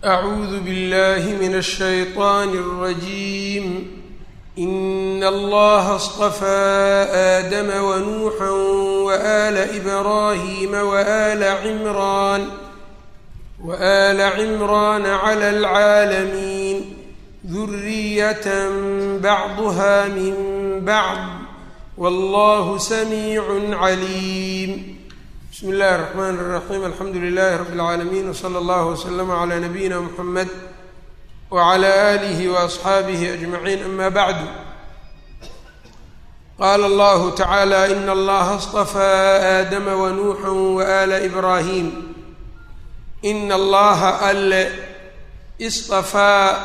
أعوذ بالله من الشيطان الرجيم إن الله اصطفى آدم ونوحا وآل إبراهيم وآل عمران وآل عمران على العالمين ذرية بعضها من بعض والله سميع عليم بسم الله الرحمن الرحيم الحمد لله رب العالمين وصلى الله وسلم على نبينا محمد وعلى آله وأصحابه أجمعين أما بعد قال الله تعالى إن الله اصطفى آدم ونوحا وآل إبراهيم إن الله أل اصطفى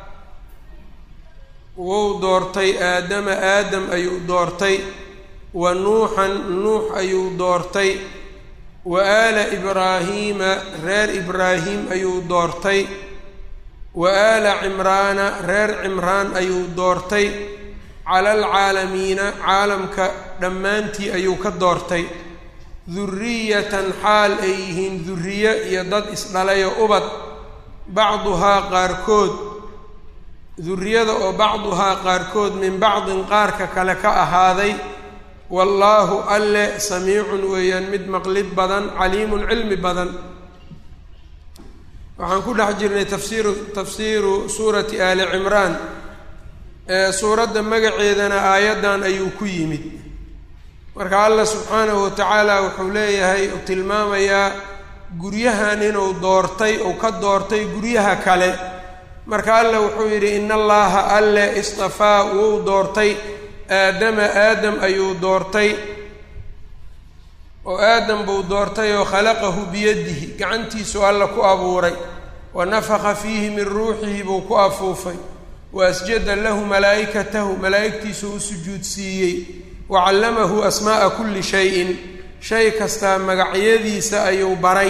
wou doortay aadama aadam ayuu doortay wa nuuxan nuux ayuu doortay wa aala ibraahiima reer ibraahim ayuu doortay wa aala cimraana reer cimraan ayuu doortay cala alcaalamiina caalamka dhammaantii ayuu ka doortay duriyatan xaal ay yihiin duriye iyo dad isdhalayo ubad bacduhaa qaarkood duriyada oo bacduhaa qaarkood min bacdin qaarka kale ka ahaaday wallaahu alle samiicun weeyaan mid maqlid badan caliimun cilmi badan waxaan ku dhex jirnay tafsiiru tafsiiru suurati aali cimraan ee suuradda magaceedana aayaddan ayuu ku yimid marka allah subxaanahu wa tacaala wuxuu leeyahay uu tilmaamayaa guryahan inuu doortay uu ka doortay guryaha kale marka alla wuxuu yidhi in allaha alle istafaa wuu doortay aadama aadam ayuu doortay oo aadam buu doortay oo khalaqahu biyadihi gacantiisu alla ku abuuray wa nafaka fiihi min ruuxihi buu ku afuufay wa asjada lahu malaa'ikatahu malaa'igtiisu u sujuudsiiyey wa callamahu asmaa'a kulli shayin shay kastaa magacyadiisa ayuu baray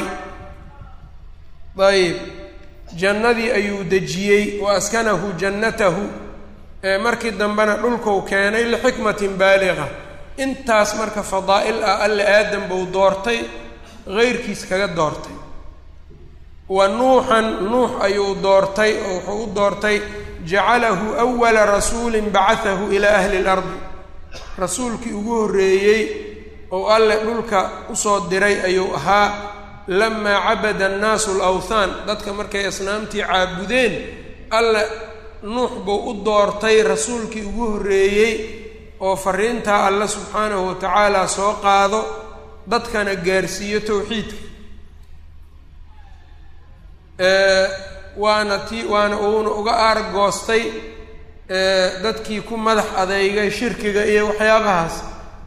ayb jannadii ayuu dejiyey wa askanahu jannatahu ee markii dambena dhulkuu keenay lixikmatin baaliqa intaas marka fadaa'il ah alle aadam buu doortay heyrkiis kaga doortay wa nuuxan nuux ayuu doortay oo wuxuu u doortay jacalahu awala rasuulin bacatahu ilaa ahli lardi rasuulkii ugu horreeyey oo alle dhulka usoo diray ayuu ahaa lamaa cabada annaasu alawthaan dadka markay asnaamtii caabudeen alle nuux buu u doortay rasuulkii ugu horreeyey oo fariintaa alle subxaanahu wa tacaala soo qaado dadkana gaarsiiyo towxiidka waana ti waana uuna uga aargoostay dadkii ku madax adeygay shirkiga iyo waxyaabahaas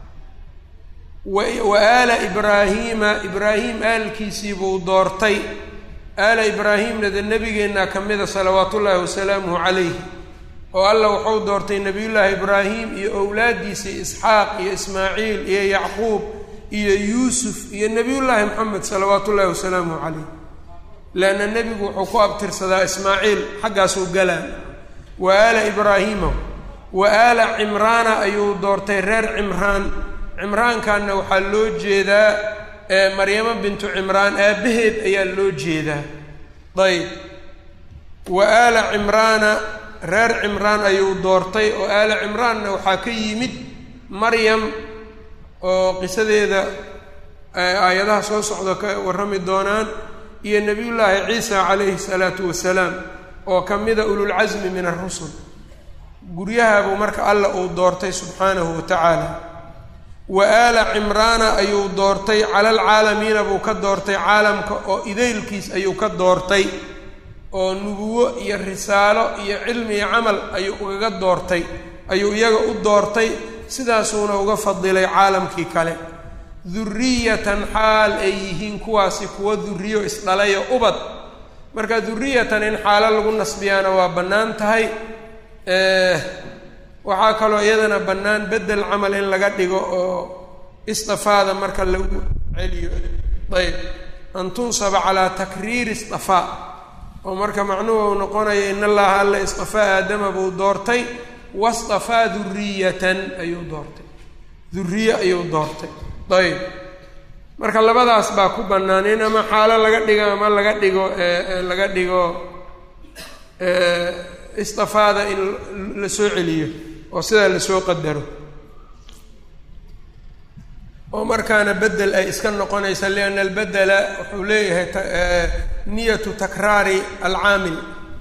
wa aala ibraahiima ibraahim aalkiisii buu doortay aala ibraahimna de nebigeenna ka mida salawaatu ullaahi wasalaamuhu calayh oo alla wuxuu doortay nebiyullaahi ibraahim iyo owlaaddiisii isxaaq iyo ismaaciil iyo yacquub iyo yuusuf iyo nebiyullaahi moxamed salawaatu ullaahi wasalaamuhu calayh leanna nebigu wuxuu ku abtirsadaa ismaaciil xaggaasuu galaa wa aala ibraahiima wa aala cimraana ayuu doortay reer cimraan cimraankanna waxaa loo jeedaa maryamo bintu cimraan aabbaheed ayaa loo jeedaa ayb wa aala cimraana reer cimraan ayuu doortay oo aala cimraanna waxaa ka yimid maryam oo qisadeeda aayadaha soo socda ka warrami doonaan iyo nebiyullaahi ciisa calayhi salaatu wasalaam oo ka mida ululcasmi min arusul guryahabuu marka alla uu doortay subxaanahu wa tacaala wa aala cimraana ayuu doortay cala alcaalamiina buu ka doortay caalamka oo idaylkiis ayuu ka doortay oo nubuwo iyo risaalo iyo cilmi iyo camal ayuu ugaga doortay ayuu iyaga u doortay sidaasuuna uga fadilay caalamkii kale duriyatan xaal ay yihiin kuwaasi kuwa duriyo isdhalayo ubad marka duriyatan in xaalo lagu nasbiyaana waa bannaan tahay waxaa kaloo iyadana bannaan beddel camal in laga dhigo oo istafaada marka lagu celiyo ayb an tunsaba calaa takriiri istafaa oo marka macnuhu noqonaya in allaha alla istafaa aadama buu doortay wastafaa duriyatan ayuu doortay duriye ayuu doortay ayb marka labadaas baa ku bannaan in ama xaalo laga dhigo ama laga dhigo laga dhigo istafaada in la soo celiyo oo sidaa lasoo qadaro oo markaana bedel ay iska noqonaysa lianna albedela wuxuu leeyahay niyatu takraari alcaamil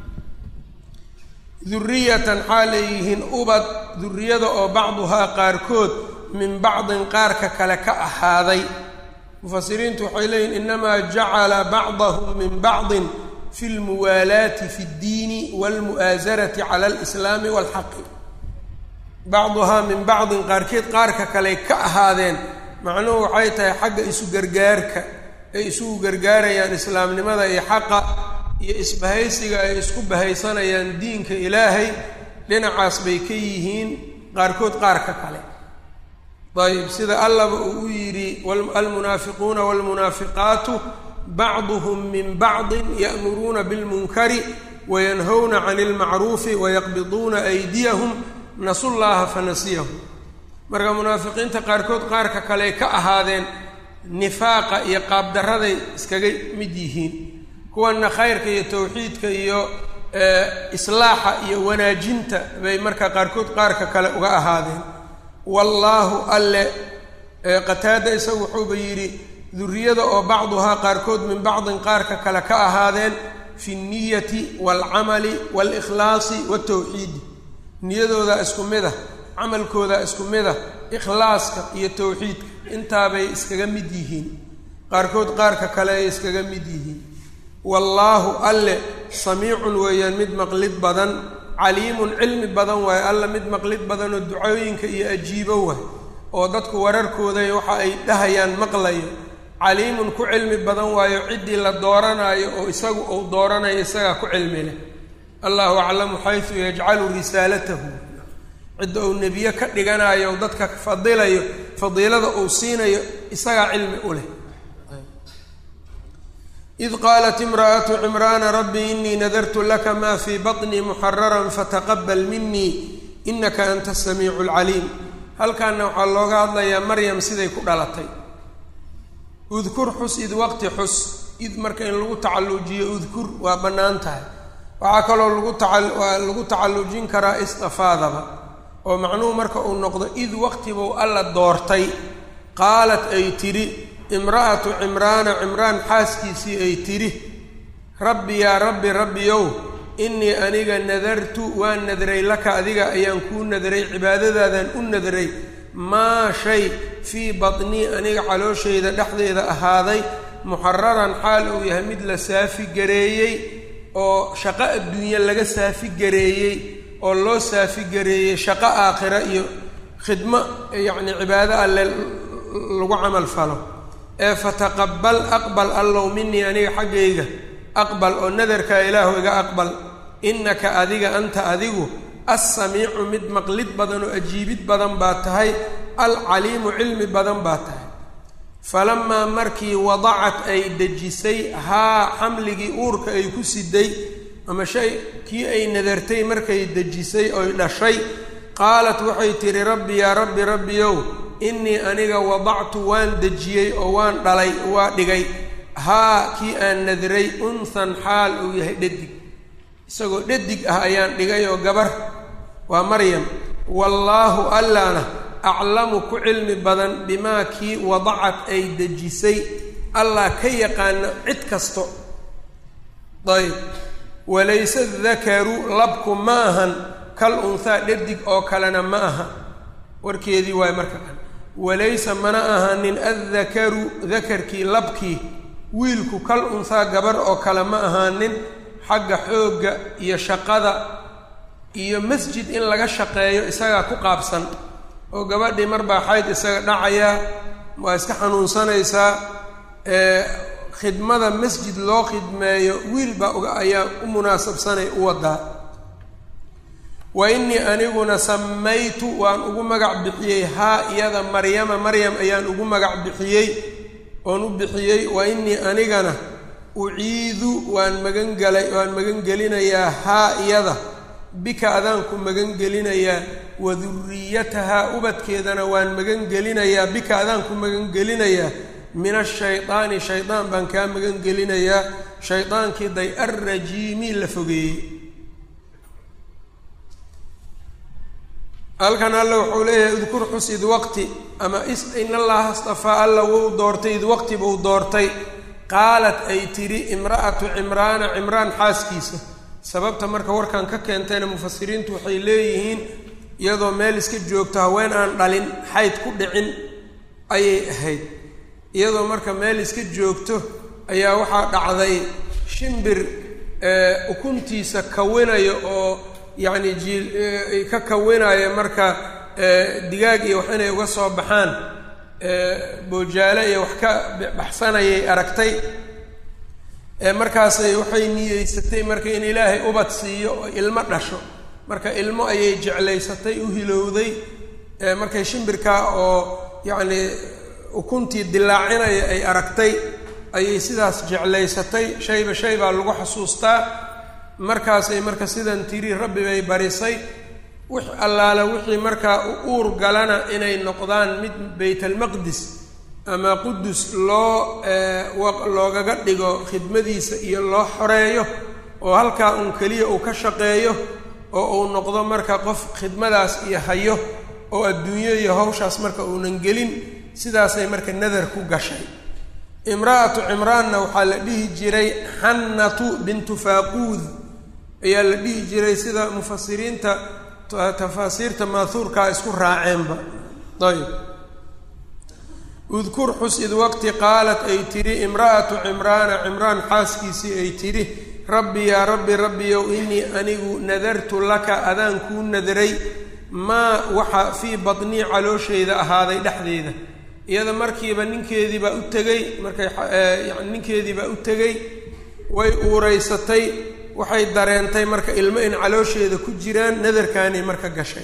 duriyatan xaal ay yihiin ubad duriyada oo bacduhaa qaarkood min bacdin qaarka kale ka ahaaday mufasiriintu waxay leeyihin inamaa jacala bacdahum min bacdin fi lmuwaalaati fi اddiini wاlmu'aasarati cala alislaami walxaqi bacduhaa min bacdin qaarkeed qaarka kale ka ahaadeen macnuhu waxay tahay xagga isu gargaarka ay isugu gargaarayaan islaamnimada iyo xaqa iyo isbahaysiga ay isku bahaysanayaan diinka ilaahay dhinacaas bay ka yihiin qaarkood qaarka kale ayb sida allaba uu u yidhi almunaafiquuna wاlmunaafiqaatu bacduhm min bacdi ya'muruuna bilmunkari wayanhawna can اlmacruufi wayaqbiduuna aydiyahum nasu llaha fanasiyahum marka munaafiqiinta qaarkood qaarka kale ka ahaadeen nifaaqa iyo qaabdaraday iskaga mid yihiin kuwana khayrka iyo tawxiidka iyo islaaxa iyo wanaajinta bay marka qaarkood qaarka kale uga ahaadeen wallaahu alle qataada isagu wuxuuba yidhi duriyada oo bacduhaa qaarkood min bacdin qaarka kale ka ahaadeen fi nniyati waalcamali waalikhlaasi watawxiidi niyadooda isku mid ah camalkooda isku mid ah ikhlaaska iyo tawxiidka intaabay iskaga mid yihiin qaarkood qaarka kale ay iskaga mid yihiin wallaahu alle samiicun weeyaan mid maqlid badan caliimun cilmi badan waaye alla mid maqlid badan oo ducooyinka iyo ajiibo waay oo dadku wararkooday waxa ay dhahayaan maqlayo caliimun ku cilmi badan waayo ciddii la dooranaayo oo isagu uu dooranayo isagaa ku cilmi leh allahu aclamu xaysu yajcalu risaalatahu cidda uu nebiye ka dhiganayo dadka fadilayo fadiilada uu siinayo isagaa cilmi u leh id qaalat imra'atu cimraana rabbi inii nadartu laka ma fii baطnii muxararan fataqabal minii inaka anta asamiicu alcaliim halkaana waxaa looga hadlayaa maryam siday ku dhalatay udkur xus id waqti xus id marka in lagu tacallujiyo udkur waa bannaan tahay waxaa kaloo lagu taa waa lagu tacallujin karaa istafaadaba oo macnuhu marka uu noqdo id waqtibuu alla doortay qaalat ay tidhi imra'atu cimraana cimraan xaaskiisii ay tidhi rabbi yaa rabbi rabbiyow innii aniga nadartu waan nadray laka adiga ayaan kuu nadray cibaadadaadaan u nadray maa shay fii batnii aniga calooshayda dhexdeeda ahaaday muxararan xaal uu yahay mid la saafi gareeyey oo shaqo adduunye laga saafi gareeyey oo loo saafi gareeyey shaqo aakhira iyo khidmo yacni cibaado alle lagu camal falo ee fataqabal aqbal allow minii aniga xaggayga aqbal oo nadarkaa ilaahu iga aqbal innaka adiga anta adigu assamiicu mid maqlid badan oo ajiibid badan baa tahay alcaliimu cilmi badan baa tahay falamaa markii wadacat ay dejisay haa xamligii uurka ay ku siday ama shay kii ay nadartay markay dejisay oy dhashay qaalat waxay tidhi rabbi yaa rabbi rabbiyow innii aniga wadactu waan dejiyey oo waan dhalay waa dhigay haa kii aan nadray unhan xaal uu yahay dhadig isagoo dhadig ah ayaan dhigay oo gabar waa maryam wallaahu allana aclamu ku cilmi badan bimaa kii wadacat ay dejisay allah ka yaqaano cid kasto ayb walayse dakaru labku ma ahan kal unhaa dhadig oo kalena ma aha warkeedii waayo marka kan walaysa mana ahanin addakaru dakarkii labkii wiilku kal unhaa gabar oo kale ma ahaanin xagga xoogga iyo shaqada iyo masjid in laga shaqeeyo isagaa ku qaabsan oo gabadhii marbaa xayd isaga dhacayaa waa iska xanuunsanaysaa khidmada masjid loo khidmeeyo wiil baa uga ayaa u munaasabsanay u wadaa wa innii aniguna samaytu waan ugu magac bixiyey haa iyada maryama maryam ayaan ugu magac bixiyey oon u bixiyey wa innii anigana uciidu waan magangelay waan magangelinayaa haa iyada bika adaanku magangelinayaa wa duriyatahaa ubadkeedana waan magangelinayaa bika adaanku magangelinayaa min ashaydaani shaydaan baan kaa magangelinayaa shaydaankii day arrajiimi la fogeeyey halkan alla wuxuu leeyahay udkur xus id waqti ama in allaha astafaa alla wuu doortay id waqti buu doortay qaalat ay tidhi imra'atu cimraana cimraan xaaskiisa sababta marka warkan ka keentayna mufasiriintu waxay leeyihiin iyadoo meel iska joogto haween aan dhalin xayd ku dhicin ayay ahayd iyadoo marka meel iska joogto ayaa waxaa dhacday shimbir ukuntiisa kawinaya oo yacni jiil ka kawinaya marka digaag iyo wax inay uga soo baxaan boojaale iyo wax ka baxsanayay aragtay markaasay waxay niyeysatay marka in ilaahay ubad siiyo oo ilmo dhasho marka ilmo ayay jeclaysatay u hilowday markay shimbirkaa oo yacni ukuntii dilaacinaya ay aragtay ayay sidaas jeclaysatay shayba shay baa lagu xasuustaa markaasay marka sidan tiri rabbi bay barisay wix allaala wixii markaa u uur galana inay noqdaan mid baytalmaqdis ama qudus loo loogaga dhigo khidmadiisa iyo loo xoreeyo oo halkaa uun keliya uu ka shaqeeyo oo uu noqdo marka qof khidmadaas iyo hayo oo adduunyo iyo hawshaas marka uunan gelin sidaasay marka nadar ku gashay imra'atu cimraanna waxaa la dhihi jiray xannatu bintu faaquud ayaa la dhihi jiray sida mufasiriinta tafaasiirta maahuurkaa isku raaceenba ayb udkur xus id waqti qaalat ay tidhi imra'atu cimraana cimraan xaaskiisii ay tidhi rabbi yaa rabbi rabbiyow inii anigu nadartu laka adaan kuu nadaray maa waxa fii badnii calooshayda ahaaday dhexdeeda iyada markiiba ninkeedii baa u tegey markay yani ninkeedii baa u tegey way uureysatay waxay dareentay marka ilmo in caloosheeda ku jiraan nadarkaanay marka gashay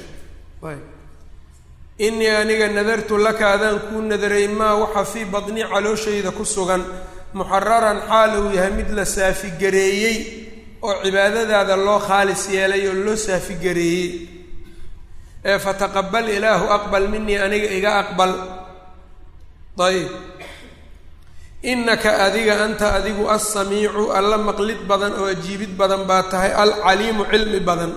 inii aniga nadartu laka adaan kuu nadaray maa waxa fii badni calooshayda ku sugan muxararan xaal uu yahay mid la saafigareeyey oo cibaadadaada loo khaalis yeelay oo loo saafigareeyey ee fataqabal ilaahu aqbal minii aniga iga aqbal ayb innaka adiga anta adigu alsamiicu alla maqlid badan oo ajiibid badan baa tahay alcaliimu cilmi badan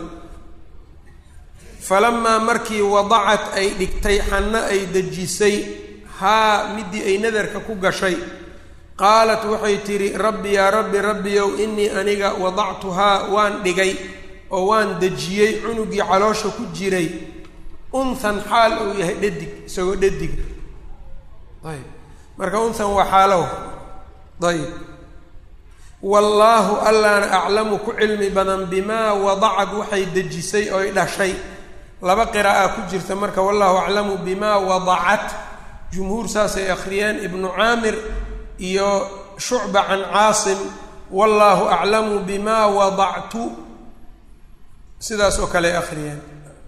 falamaa markii wadacat ay dhigtay xanno ay dejisay haa midii ay nadarka ku gashay qaalat waxay tidhi rabbi yaa rabbi rabbiyow inii aniga wadactuhaa waan dhigay oo waan dejiyey cunugii caloosha ku jiray unhan xaal uu yahay dhadig isagoo dhadiga ayb marka unhan waa xaalow ayb wallaahu allaana aclamu ku cilmi badan bimaa wadacad waxay dejisay oy dhashay laba qiraa'a ku jirta marka wallahu aclamu bimaa wadacat jumhuur saasay akhriyeen ibnu caamir iyo shucba can caasim wallaahu aclamu bimaa wadactu sidaas oo kale akhriyeen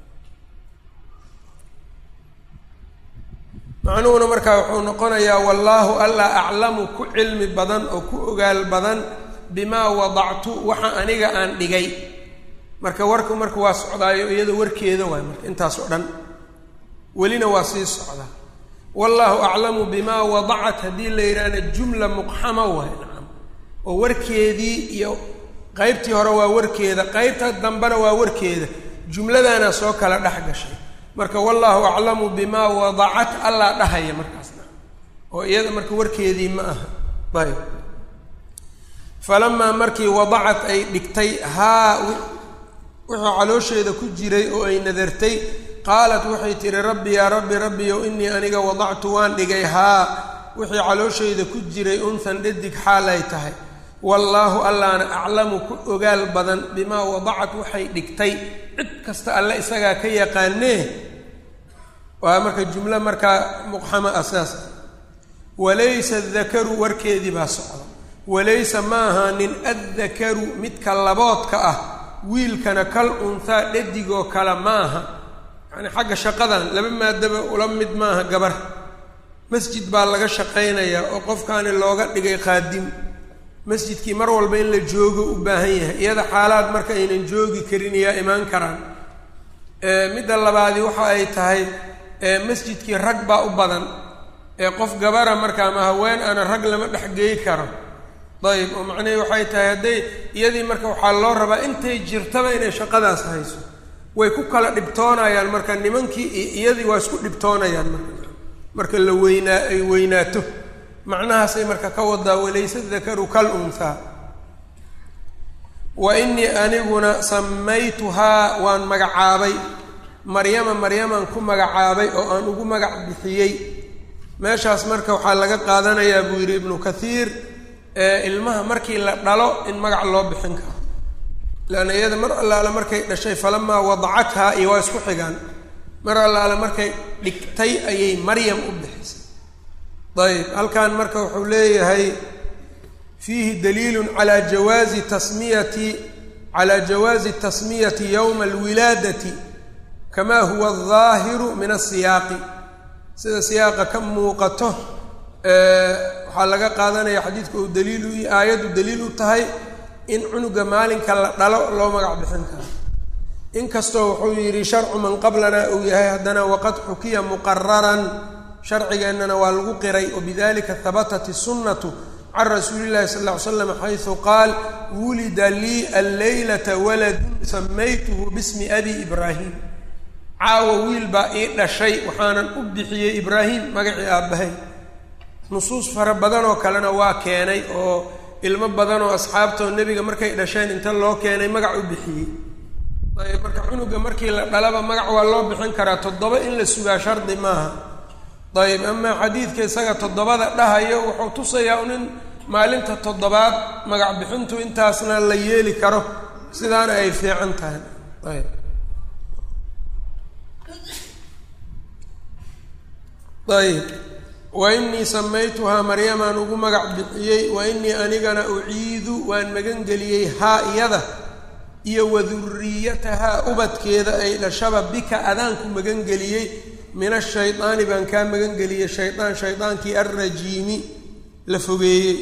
macnuhuna markaa wuxuu noqonayaa wallaahu alla aclamu ku cilmi badan oo ku ogaal badan bimaa wadactu waxa aniga aan dhigay marka warku marka waa socdaayo iyada warkeeda waay marka intaas oo dhan welina waa sii socdaa wallaahu aclamu bimaa wadacat haddii la yidhaahna jumla muqxama waay nacam oo warkeedii iyo qeybtii hore waa warkeeda qeybta dambena waa warkeeda jumladana soo kala dhex gashay marka wallaahu aclamu bimaa wadacat allaa dhahaya markaasna oo iyada marka warkeedii ma aha ayb falamaa markii wadacat ay dhigtay haa wuxuu caloosheeda ku jiray oo ay nadartay qaalat waxay tihi rabbi yaa rabbi rabbiyow inii aniga wadactu waan dhigay haa wixii calooshayda ku jiray unhan dhadig xaalay tahay wallaahu allaana aclamu ku ogaal badan bimaa wadacat waxay dhigtay cid kasta alle isagaa ka yaqaanee waa marka jumlo markaa muqxama asaas walaysa adakaru warkeedii baa socda walaysa ma ahaanin addakaru midka laboodka ah wiilkana kal unhaa dhadigoo kale maaha yacni xagga shaqadan laba maadaba ula mid maaha gabar masjid baa laga shaqaynayaa oo qofkaani looga dhigay qaadim masjidkii mar walba in la joogo u baahan yahay iyada xaalaad marka aynan joogi karin iyaa imaan karaan midda labaadi waxa ay tahay masjidkii rag baa u badan ee qof gabara marka ama haween ana rag lama dhexgeey karo ayb oo macnihii waxay tahay hadday iyadii marka waxaa loo rabaa intay jirtaba inay shaqadaas hayso way ku kala dhibtoonayaan marka nimankii iyo iyadii waa isku dhibtoonayaan marka marka la weynaa ay weynaato macnahaasay marka ka wadaa walaysa dakaru kal unhaa wa inii aniguna samaytuhaa waan magacaabay maryama maryamaan ku magacaabay oo aan ugu magac bixiyey meeshaas marka waxaa laga qaadanayaa buu yidhi ibnu kathiir ilmaha markii la dhalo in magac loo bixin karo leanna iyada mar allaale markay dhashay falamaa wadacathaa iyo waa isku xigaan mar allaale markay dhigtay ayay maryam u bixisay ayb halkan marka wuxuu leeyahay fiihi daliilun calaa jawaazi tasmiyati calaa jawaazi tasmiyati yowma alwilaadati kama huwa aldaahiru min asiyaaqi sida siyaaqa ka muuqato waxaa laga qaadanaya xadiidka uu daliil u aayaddu daliil u tahay in cunuga maalinka la dhalo loo magac bixin karo inkastoo wuxuu yidhi sharcu man qablana uu yahay haddana waqad xukiya muqararan sharcigeennana waa lagu qiray wabidalika habatat isunnatu can rasuuli llahi sal ll ly slam xaysu qaal wulida lii alleylata waladun samaytuhu bismi abi ibraahim caawa wiil baa ii dhashay waxaanan u bixiyey ibraahim magacii aabbahay nusuus fara badan oo kalena waa keenay oo ilmo badan oo asxaabtoo nebiga markay dhasheen inta loo keenay magac u bixiyey ayb marka cunuga markii la dhalaba magac waa loo bixin karaa toddoba in la sugaa shardi maaha ayb amaa xadiidka isaga toddobada dhahayo wuxuu tusayaa un in maalinta toddobaad magac bixintu intaasna la yeeli karo sidaana ay fiican tahay ayb ayb wa inii samaytuhaa maryamaan ugu magac bixiyey wa inii anigana uciidu waan magangeliyey haa iyada iyo waduriyatahaa ubadkeeda ay dhashaba bika adaanku magangeliyey min ashaydaani baan kaa magangeliyey shaydaan shaydaankii alrajiimi la fogeeyey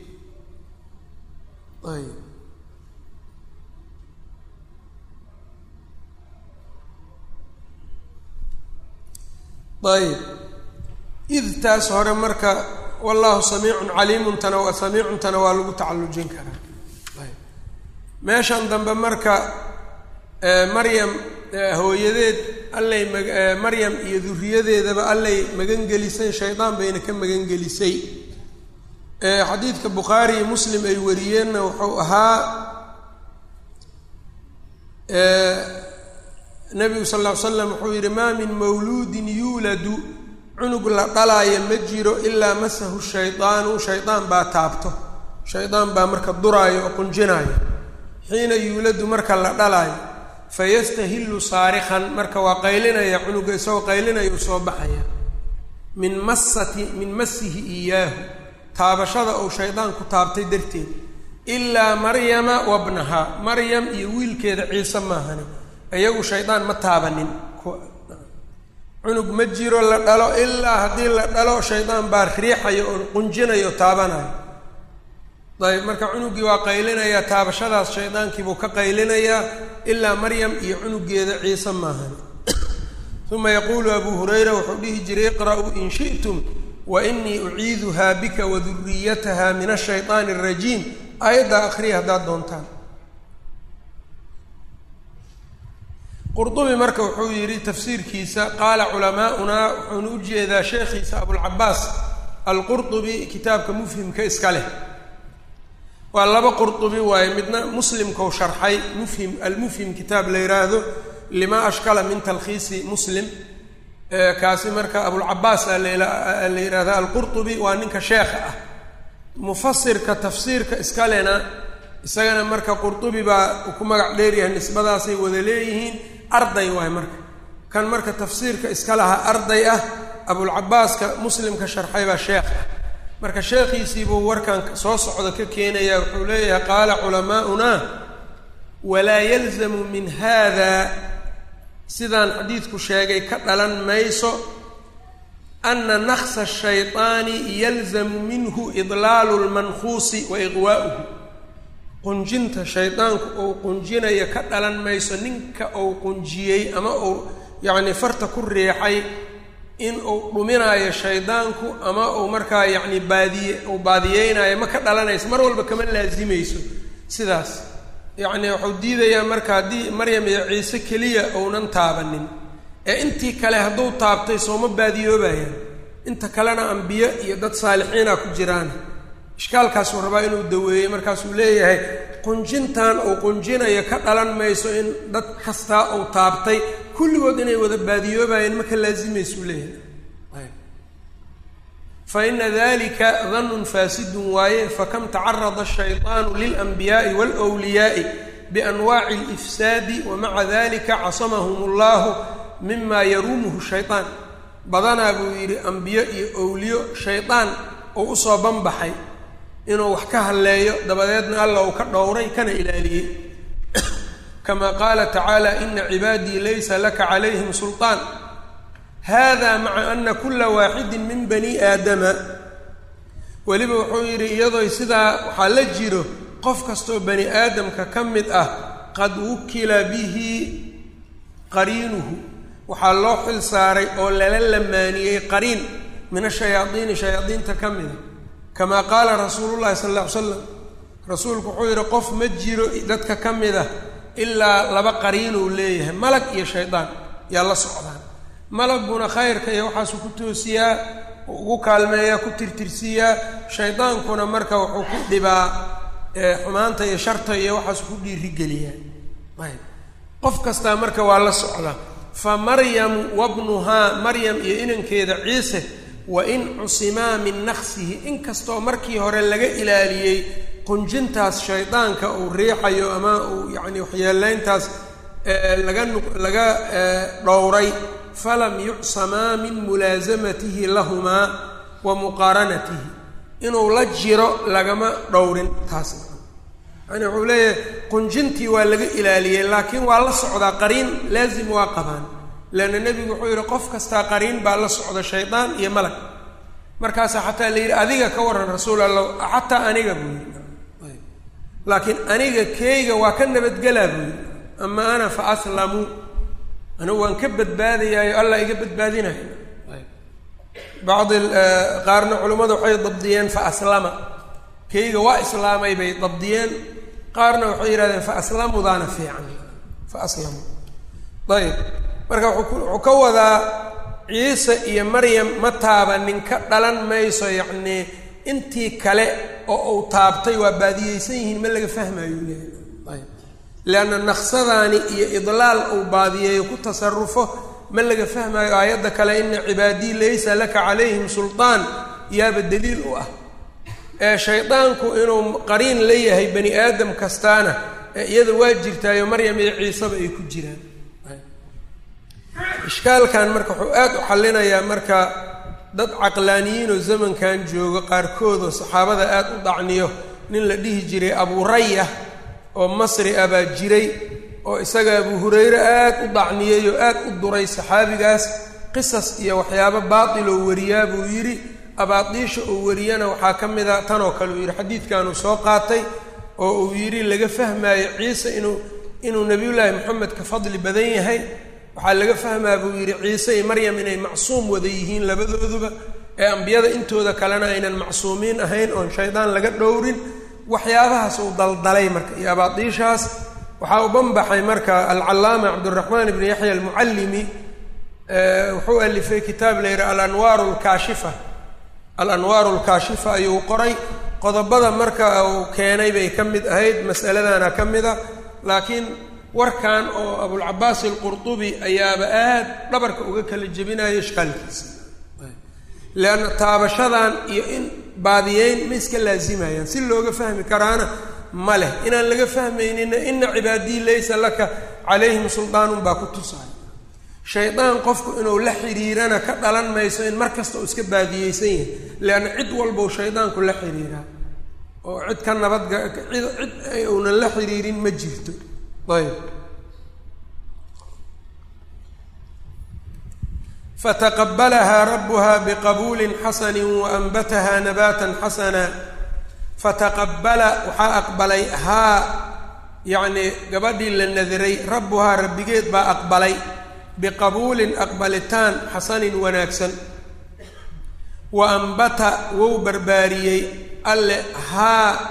ayb ayb idtaas hore marka wallahu samiicun caliimuntana waa samiicuntana waa lagu tacallujin karaa ayb meeshan dambe marka maryam hooyadeed allay ma maryam iyo duriyadeedaba allay magangelisay shaydaan bayna ka magangelisay xadiidka bukhaari iyo muslim ay wariyeenna wuxuu ahaa nabigu sal ll ly slam wuxuu yidhi maa min mawluudin yuuladu cunug la dhalaayo ma jiro ilaa masahu shaydaanu shaydaan baa taabto shaydaan baa marka duraayo oo qunjinaayo xiina yuuladu marka la dhalaayo fayastahillu saarikhan marka waa qaylinaya cunuga isagoo qaylinaya u soo baxaya min masati min masihi iyaahu taabashada uu shaydaan ku taabtay darteed ilaa maryama wabnahaa maryam iyo wiilkeeda ciise maahani iyagu shaydaan ma taabanin cunug ma jiro la dhalo ilaa haddii la dhalo shaydaan baa riixayo oo qunjinayo taabanayo ayb marka cunuggii waa qaylinayaa taabashadaas shaydaankiibuu ka qaylinayaa ilaa maryam iyo cunugeeda ciise maahani uma yaquulu abuu hurayra wuxuu dhihi jiray iqra'uu in shi'tum wa inii uciiduhaa bika waduriyataha min ashayطaani arajiim aayaddaa akhriya haddaad doontaan qurdubi marka wuxuu yidhi tafsiirkiisa qaala culamaa'unaa wuxuuna u jeedaa sheekhiisa abulcabaas alqurdubi kitaabka mufhimka iska leh waa laba qurdubi waaye midna muslimkau sharxay mufhim almufhim kitaab la yidhaahdo lima ashkala min talkhiisi muslim kaasi marka abulcabaas a la yidhahda alqurdubi waa ninka sheekha ah mufasirka tafsiirka iskalena isagana marka qurdubi baa ku magac dheeryahay nisbadaasay wada leeyihiin arday waay marka kan marka tafsiirka iska lahaa arday ah abulcabaaska muslimka sharxay baa sheekh ah marka sheekhiisiibuu warkan soo socda ka keenaya wuxuu leeyahay qaala culamaa'unaa walaa yalzamu min hada sidaan xadiidku sheegay ka dhalan mayso ana naksa shayطaani yalzamu minhu idlaalu lmankuusi wa iqwaa'uhu qunjinta shaydaanku uu qunjinayo ka dhalan mayso ninka uu qunjiyey ama uu yacni farta ku riixay in uu dhuminaayo shaydaanku ama uu markaa yacni baadiye uu baadiyeynayo ma ka dhalanayso mar walba kama laasimayso sidaas yacni wuxuu diidayaa marka haddii maryam iyo ciise keliya ounan taabanin ee intii kale hadduu taabtay sooma baadiyoobayaan inta kalena ambiyo iyo dad saalixiina ku jiraan ishkaalkaasuu rabaa inuu daweeyey markaasuu leeyahay qunjintan uu qunjinayo ka dhalan mayso in dad kastaa uu taabtay kulligood inay wada baadiyoobayeen ma ka laasimaysuu leeyahay fa ina dalika danun faasidun waaye fakam tacarada ashayطaanu lilanbiyaai wاlwliyaai bianwaaci اlifsaadi wamaca dalika casamahum اllahu mima yaruumuhu shayطaan badanaa buu yidhi ambiyo iyo owliyo shaydaan uu usoo banbaxay inuu wax ka halleeyo dabadeedna alla uu ka dhowray kana ilaaliyey kama qaala tacaala ina cibaadii laysa laka calayhim sulطaan hada maca ana kula waaxidin min bani aadama weliba wuxuu yidhi iyadoo sidaa waxaa la jiro qof kastoo bani aadamka ka mid ah qad wukila bihi qariinuhu waxaa loo xil saaray oo lala lamaaniyey qariin min ashayaadiini shayaadiinta ka mida kamaa qaala rasuulu llahi sala alla ly slam rasuulku wuxuu yidhi qof ma jiro dadka ka mid ah ilaa laba qariinuu leeyahay malag iyo shaydaan yaa la socdaan malaguna khayrka iyo waxaasuu ku toosiyaa ugu kaalmeeyaa ku tirtirsiiyaa shaydaankuna marka wuxuu ku dhibaa xumaanta iyo sharta iyo waxaasuu ku dhiirigeliyaa ayb qof kastaa marka waa la socdaa fa maryamu wabnuhaa maryam iyo inankeeda ciise wa in cusimaa min naqsihi inkastoo markii hore laga ilaaliyey qunjintaas shaydaanka uu riixayo ama uu yacni waxyeelayntaas laga nu laga dhowray falam yucsamaa min mulaasamatihi lahumaa wa muqaaranatihi inuu la jiro lagama dhowrin taas yani wuxuu leeyahay qunjintii waa laga ilaaliyey laakiin waa la socdaa qariin laazim waa qabaan leanna nebigu wuxuu yidhi qof kastaa qariin baa la socda shaydaan iyo malag markaasaa xataa la yidhi adiga ka warran rasuul allah xataa aniga buu yidhi laakiin aniga keeyga waa ka nabadgelaa buu yidhi ama ana fa aslamu anigu waan ka badbaadayaayo allah iga badbaadinayo bacdi qaarna culimmada waxay dabdiyeen fa aslama keyga waa islaamay bay dabdiyeen qaarna waxay yidhahdeen fa aslamudaana fiican fa aslamu ayib marka wuxuu ka wadaa ciise iyo maryam ma taabanin ka dhalan mayso yacnii intii kale oo uu taabtay waa baadiyeysan yihiin ma laga fahmayo leeyahay ayb leanna naqsadaani iyo idlaal uu baadiyeeyo ku tasarufo ma laga fahmayo aayadda kale ina cibaadii laysa laka calayhim sulطaan yaaba daliil u ah ee shaydaanku inuu qariin la yahay bani aadam kastaana ee iyada waa jirtaayo maryam iyo ciiseba ay ku jiraan ishkaalkan marka wuxuu aad u xallinayaa marka dad caqlaaniyiinoo zamankan joogo qaarkoodoo saxaabada aad u dacniyo nin la dhihi jiray abuuraya oo masri ah baa jiray oo isaga abu hurayre aad u dacniyey oo aad u duray saxaabigaas qisas iyo waxyaabo baatiloo wariyaa buu yidhi abaadiisha uu wariyana waxaa ka mid a tanoo kale uu yidhi xadiidkanuu soo qaatay oo uu yidhi laga fahmaayo ciise inuu inuu nebiyullaahi moxamed ka fadli badan yahay waxaa laga fahmaa buu yidhi ciise iyo maryam inay macsuum wada yihiin labadooduba ee ambiyada intooda kalena aynan macsuumiin ahayn oon shaydaan laga dhowrin waxyaabahaas uu daldalay marka iyo abaadiishaas waxaa u banbaxay marka alcallaama cabdiraxmaan ibni yaxya almucallimi wuxuu alifay kitaab la yidhaha alanwaaru lkaashifa alanwaaru lkaashifa ayuu qoray qodobada marka uu keenay bay ka mid ahayd mas'aladana ka mid a laakiin warkan oo abulcabaas alqurtubi ayaaba aad dhabarka uga kala jebinayo ishkaalkiisa leanna taabashadan iyo in baadiyeyn ma iska laazimayaan si looga fahmi karaana ma leh inaan laga fahmaynina ina cibaadii laysa laka calayhim suldaanun baa ku tusaay shaydaan qofku inuu la xidhiirana ka dhalan mayso in mar kasta uu iska baadiyeysan yahay leanna cid walbau shaydaanku la xidhiiraa oo cid ka nabadga cid cid uunan la xidhiirin ma jirto ayb fataqabalahaa rabuha biqabuulin xasani waanbataha nabatan xasana fataqabala waxaa aqbalay haa yacnii gabadhii la nadiray rabbuhaa rabbigeed baa aqbalay biqabuulin aqbalitaan xasanin wanaagsan wa ambata wou barbaariyey alle haa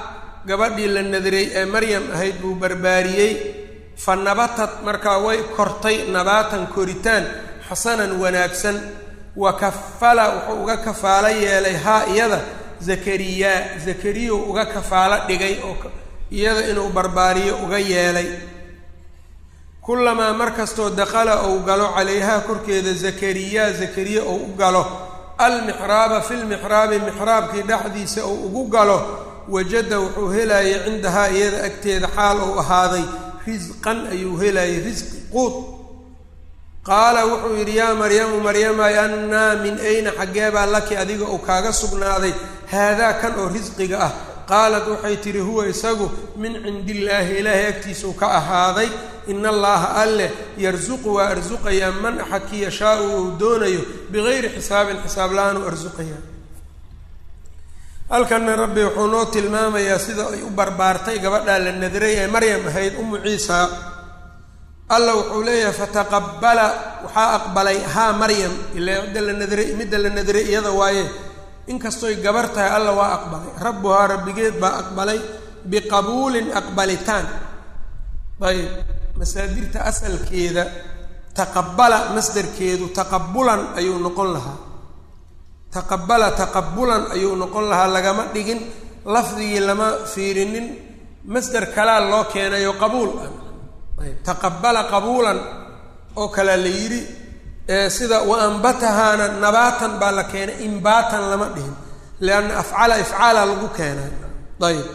gabadhii la nadiray ee maryam ahayd buu barbaariyey fa nabatad markaa way kortay nabaatan koritaan xasanan wanaagsan wa kafala wuxuu uga kafaalo yeelay haa iyada zakariyaa zakariyu uga kafaalo dhigay oo iyada inuu barbaariyo uga yeelay kullamaa mar kastoo dakala ou galo calayhaa korkeeda zakariyaa zakariya ou u galo almixraaba fi lmixraabi mixraabkii dhexdiisa ou ugu galo wajada wuxuu helayay cindahaa iyada agteeda xaal ou ahaaday risqan ayuu helayay risqi quud qaala wuxuu yidhi yaa maryamu maryamay annaa min ayna xaggeebaa laki adiga uu kaaga sugnaaday haadaa kan oo risqiga ah qaalat waxay tidhi huwa isagu min cindillaahi ilaahay agtiisuu ka ahaaday ina allaaha alleh yarsuqu waa arsuqayaa man axadkii yashaau uu doonayo bigayri xisaabin xisaab la-aan u arsuqayaa halkanna rabbi wuxuu noo tilmaamayaa sida ay u barbaartay gabadhaa la nadiray ee maryam ahayd umu ciisa alla wuxuu leeyahay fataqabala waxaa aqbalay haa maryam ilaa midda la nadiray midda la nadiray iyada waaye inkastoy gabar tahay alla waa aqbalay rabbuhaa rabbigeed baa aqbalay biqabuulin aqbalitaan ayb masaadirta asalkeeda taqabala masdarkeedu taqabulan ayuu noqon lahaa taqabala taqabulan ayuu noqon lahaa lagama dhigin lafdigii lama fiirinin masder kalaa loo keenayo qabuul ah ayb taqabala qabuulan oo kalea la yidhi sida wa ambatahaana nabaatan baa la keenay imbaatan lama dhihin lianna afcala ifcaala lagu keenay ayb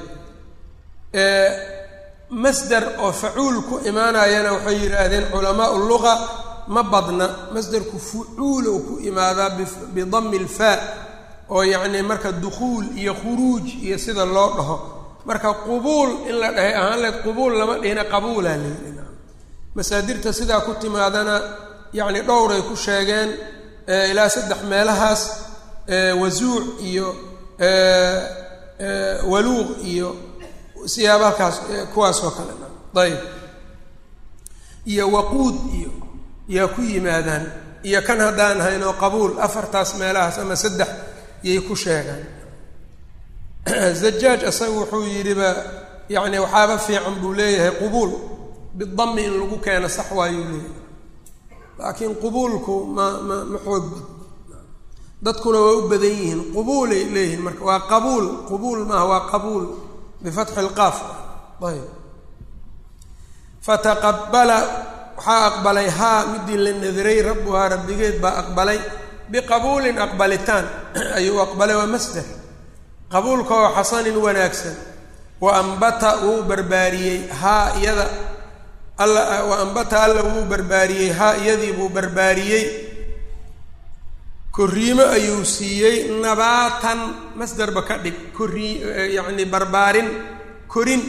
masder oo facuul ku imaanayana waxay yidhaahdeen culamaau luga ma badna masderku fucuulow ku imaadaa bidami ilfaa oo yacni marka dukhuul iyo khuruuj iyo sida loo dhaho marka qubuul in la dhahay ahaan leed qubuul lama dhihina qabuulaa layidhi masaadirta sidaa ku timaadana yacni dhowray ku sheegeen ilaa saddex meelahaas wasuuc iyo waluuq iyo siyaaba halkaas kuwaas oo kale ayb iyo waquud iyo yaa ku yimaadaan iyo kan haddaan haynoo qabuul afartaas meelahaas ama saddex yay ku sheegaan zajaaj isaga wuxuu yidhiba yacni waxaaba fiican buu leeyahay qubuul bidami in lagu keeno sax waayuu leeyahay laakiin qubuulku ma ma ma xoog bad dadkuna waa u badan yihiin qubuulay leeyihiin marka waa qabuul qubuul maaha waa qabuul bifatxi lqaaf ayb fataqabala waxaa aqbalay haa midii la nadiray rabbuhaa rabbigeed baa aqbalay biqabuulin aqbalitaan ayuu aqbalay waa masder qabuulka oo xasanin wanaagsan wa ambata wuu barbaariyey haa iyada alla wa ambata alla wuu barbaariyey haa iyadii buu barbaariyey korriimo ayuu siiyey nabaatan masderba ka dhig korrii yacni barbaarin korin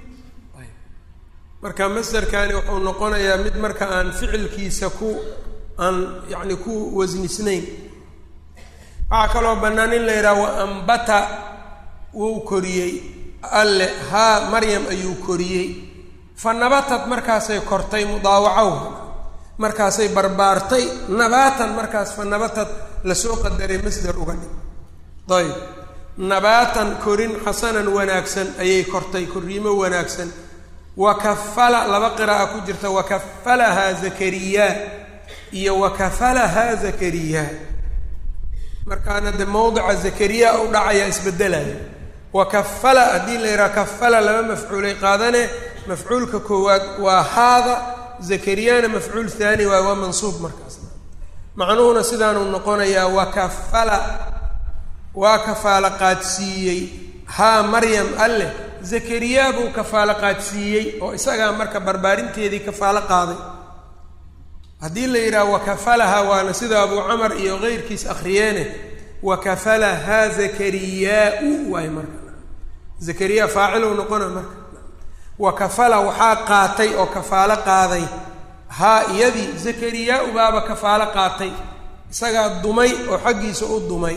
marka masderkani wuxuu noqonayaa mid marka aan ficilkiisa ku aan yacni ku wasnisnayn waxaa kaloo bannaan in la yidhaha wa ambata wuu koriyey alle haa maryam ayuu koriyey fa nabatad markaasay kortay mudaawacow markaasay barbaartay nabaatan markaas fa nabatad lasoo qadaray masder uga dhig ayb nabaatan korin xasanan wanaagsan ayay kortay korriimo wanaagsan wakafala laba qiraa'a ku jirta wakafalahaa zakariyaa iyo wakafalahaa zakariyaa markaana de mawdica zakariya u dhacaya isbedelaya wakafala haddii la yidhaha kafala laba mafcuulay qaadane mafcuulka koowaad waa haada zakariyana mafcuul haani waay waa mansuub markaas macnuhuna sidaanuu noqonayaa wakafala waa kafaalo qaadsiiyey haa maryam alleh zakariyaa buu kafaalo qaadsiiyey oo isagaa marka barbaarinteedii kafaalo qaaday haddii la yidhaha wakafalaha waana sida abuu camar iyo keyrkiis akhriyeene wakafalahaa zakariyaa-u waay marka zakariya faacilou noqona marka wakafala waxaa qaatay oo kafaalo qaaday haa iyadii zakariyaa-u baaba kafaalo qaatay isagaa dumay oo xaggiisa u dumay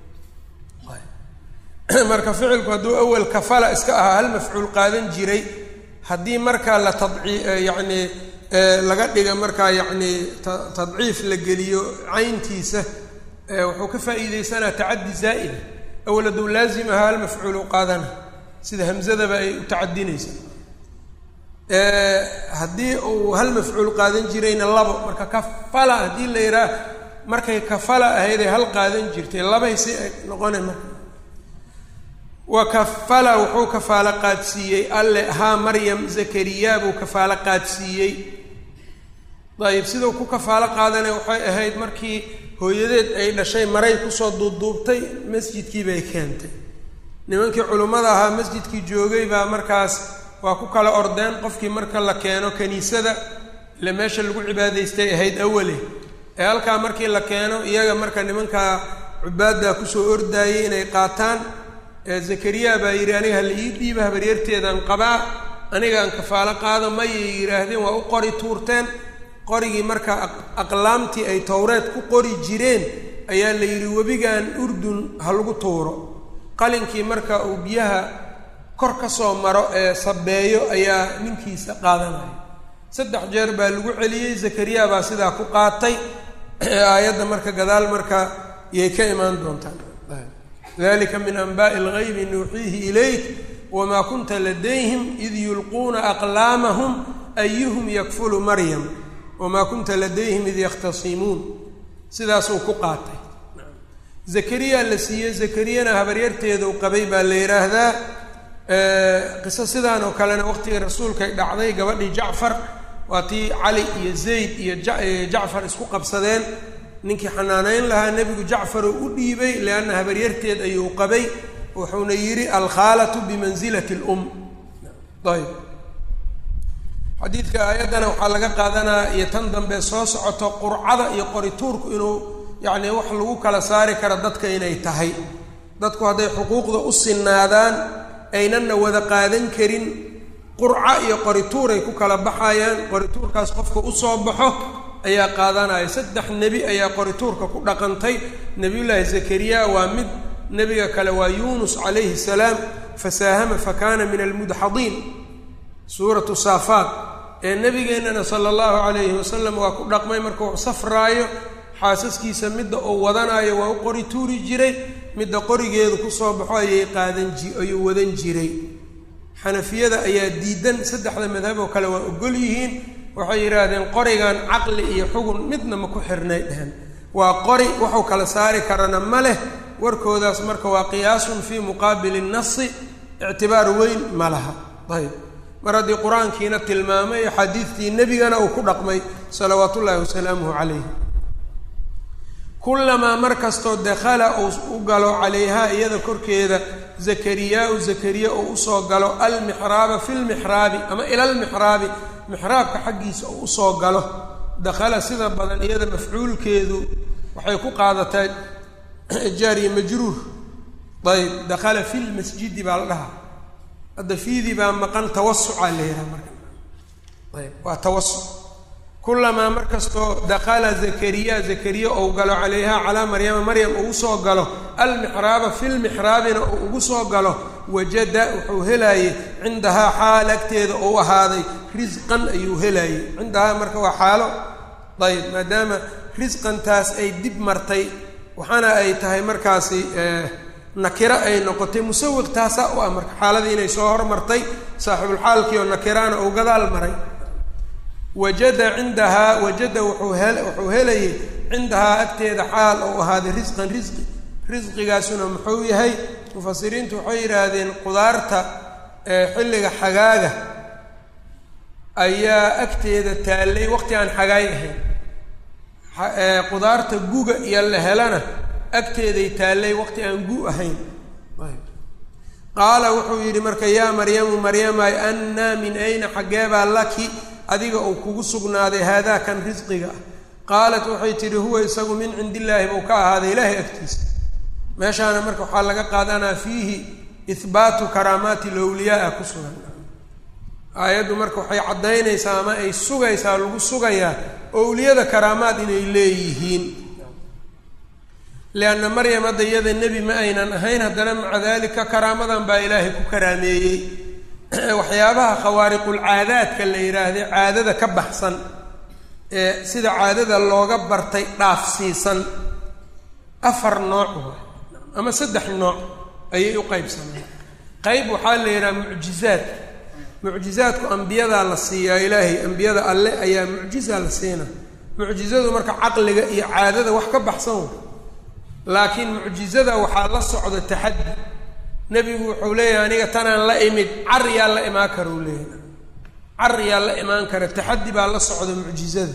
marka ficilku hadduu awel kafala iska ahaa hal mafcuul qaadan jiray haddii markaa la tadci yacni laga dhiga markaa yacni tadciif la geliyo cayntiisa wuxuu ka faa'iideysanaa tacaddi zaa'ida awel hadduu laazim ahaa hal mafcuulu qaadana sida hamsadaba ay u tacadinaysa haddii uu hal mafcuul qaadan jirayna labo marka kafala haddii la yidhaah markay kafala ahayd ay hal qaadan jirtay labay si ay noqona marka wa kafala wuxuu kafaalo qaadsiiyey alle haa maryam zakariya buu kafaalo qaadsiiyey dayib sidau ku kafaalo qaadanay waxay ahayd markii hooyadeed ay dhashay maray kusoo duubduubtay masjidkii bay keentay nimankii culimmada ahaa masjidkii joogay baa markaas waa ku kala ordeen qofkii marka la keeno kaniisada ile meesha lagu cibaadaystay ahayd awale ee halkaa markii la keeno iyaga marka nimankaa cubaaddaa kusoo ordaayay inay qaataan zakariya baa yidhi aniga hala ii dhiiba habaryarteedaan qabaa anigaan kafaalo qaado mayay yidhaahdeen waa u qori tuurteen qorigii marka aqlaamtii ay towreed ku qori jireen ayaa la yidhi webigan urdun ha lagu tuuro qalinkii marka uu biyaha kor ka soo maro ee sabeeyo ayaa ninkiisa qaadanaya saddex jeer baa lagu celiyey zakariya baa sidaa ku qaatay aayadda marka gadaal marka yay ka imaan doontaan dalika min anbaءi اlgaybi nuuxiihi ilayk wma kunta ladayhim id yulquuna aqlaamahum ayuhum yakfulu maryam wma kunta ladayhim id yakhtasimuun sidaasuu ku qaatay zakariya la siiyey zakariyana habaryarteedu qabay baa la yidhaahdaa qiso sidaan oo kalena waqtigii rasuulkay dhacday gabadhii jacfar waa tii cali iyo zayd iyo jacfar isku qabsadeen ninkii xanaaneyn lahaa nebigu jacfaruu u dhiibay lianna habaryarteed ayuu qabay wuxuuna yidhi alkhaalatu bimansilati lum ayb xadiidka aayaddana waxaa laga qaadanaa iyo tan dambe soo socoto qurcada iyo qorituurku inuu yacni wax lagu kala saari karo dadka inay tahay dadku hadday xuquuqda u sinaadaan aynanna wada qaadan karin qurco iyo qorituuray ku kala baxayaan qorituurkaas qofka usoo baxo ayaa qaadanaya saddex nebi ayaa qorituurka ku dhaqantay nebiyullaahi zakariya waa mid nebiga kale waa yuunus calayhi salaam fasaahama fakana min almudxadiin suuratu saafaat ee nebigeennana sala allahu calayhi wasalam waa ku dhaqmay markuu safraayo xaasaskiisa midda uu wadanaayo waa u qori tuuri jiray midda qorigeedu kusoo baxo ayay qaadan ji ayuu wadan jiray xanafiyada ayaa diidan saddexda madhab oo kale waa ogol yihiin waxay yidhaahdeen qorigan caqli iyo xugun midna ma ku xirnay dhehen waa qori waxuu kala saari karana ma leh warkoodaas marka waa qiyaasun fii muqaabili nasi ictibaar weyn ma laha ayb mar haddii qur-aankiina tilmaamay xadiidtii nebigana uu ku dhaqmay salawaat ullaahi wasalaamuhu calayh kulamaa mar kastoo dakhala uu u galo calayhaa iyada korkeeda zakariyaa-u zakariya uu usoo galo almixraaba fi lmixraabi ama ila almixraabi mixraabka xaggiisa uu usoo galo dakhala sida badan iyada mafcuulkeedu waxay ku qaadataa jaariya majruur ayb dakhala fi lmasjidi baa la dhahaa hadda fiidii baa maqan tawasucaa la yidhaha marka ayb waa tawasuc kulamaa mar kastoo dakhala zakariya zakariya ou galo calayha calaa maryama maryam uu usoo galo almixraaba fi lmixraabina uu ugu soo galo wajada wuxuu helaayey cindahaa xaal agteeda ou ahaaday risqan ayuu helaayey cindahaa marka waa xaalo ayb maadaama risqantaas ay dib martay waxaana ay tahay markaasi nakiro ay noqotay musawiq taasaa u ah marka xaaladii inay soo hormartay saaxibulxaalkii oo nakiraana uu gadaal maray wajada cindahaa wajada wuxuu he wuxuu helayay cindahaa agteeda xaal ou ahaaday risqan risqi risqigaasuna muxuu yahay mufasiriintu waxay yidhaahdeen qudaarta xilliga xagaaga ayaa agteeda taallay waqti aan xagaay ahayn qudaarta guga iyo la helana agteeday taallay waqti aan gu ahayn qaala wuxuu yidhi marka yaa maryamu maryamay annaa min ayna xaggeebaa laki adiga uu kugu sugnaaday haadaa kan risqiga ah qaalat waxay tidhi huwa isagu min cindi illaahi buu ka ahaaday ilaahay agtiisa meeshaana marka waxaa laga qaadanaa fiihi ihbaatu karaamaati lowliyaa ku sugan aayaddu marka waxay caddaynaysaa ama ay sugaysaa lagu sugayaa owliyada karaamaad inay leeyihiin lianna maryam hadda iyada nebi ma aynan ahayn haddana maca dalika karaamadan baa ilaahay ku karaameeyey waxyaabaha khawaariqulcaadaadka la yidhaahday caadada ka baxsan ee sida caadada looga bartay dhaafsiisan afar nooc ama saddex nooc ayay u qaybsameen qeyb waxaa la yidhaha mucjizaad mucjizaadku ambiyadaa la siiyaa ilaahay ambiyada alle ayaa mucjizaa la siina mucjizadu marka caqliga iyo caadada wax ka baxsan wa laakiin mucjizada waxaa la socda taxaddi nebigu wuxuu leeyahay aniga tanaan la imid car yaa la imaan kara uu leeyahay car yaa la imaan kara taxaddi baa la socda mucjizada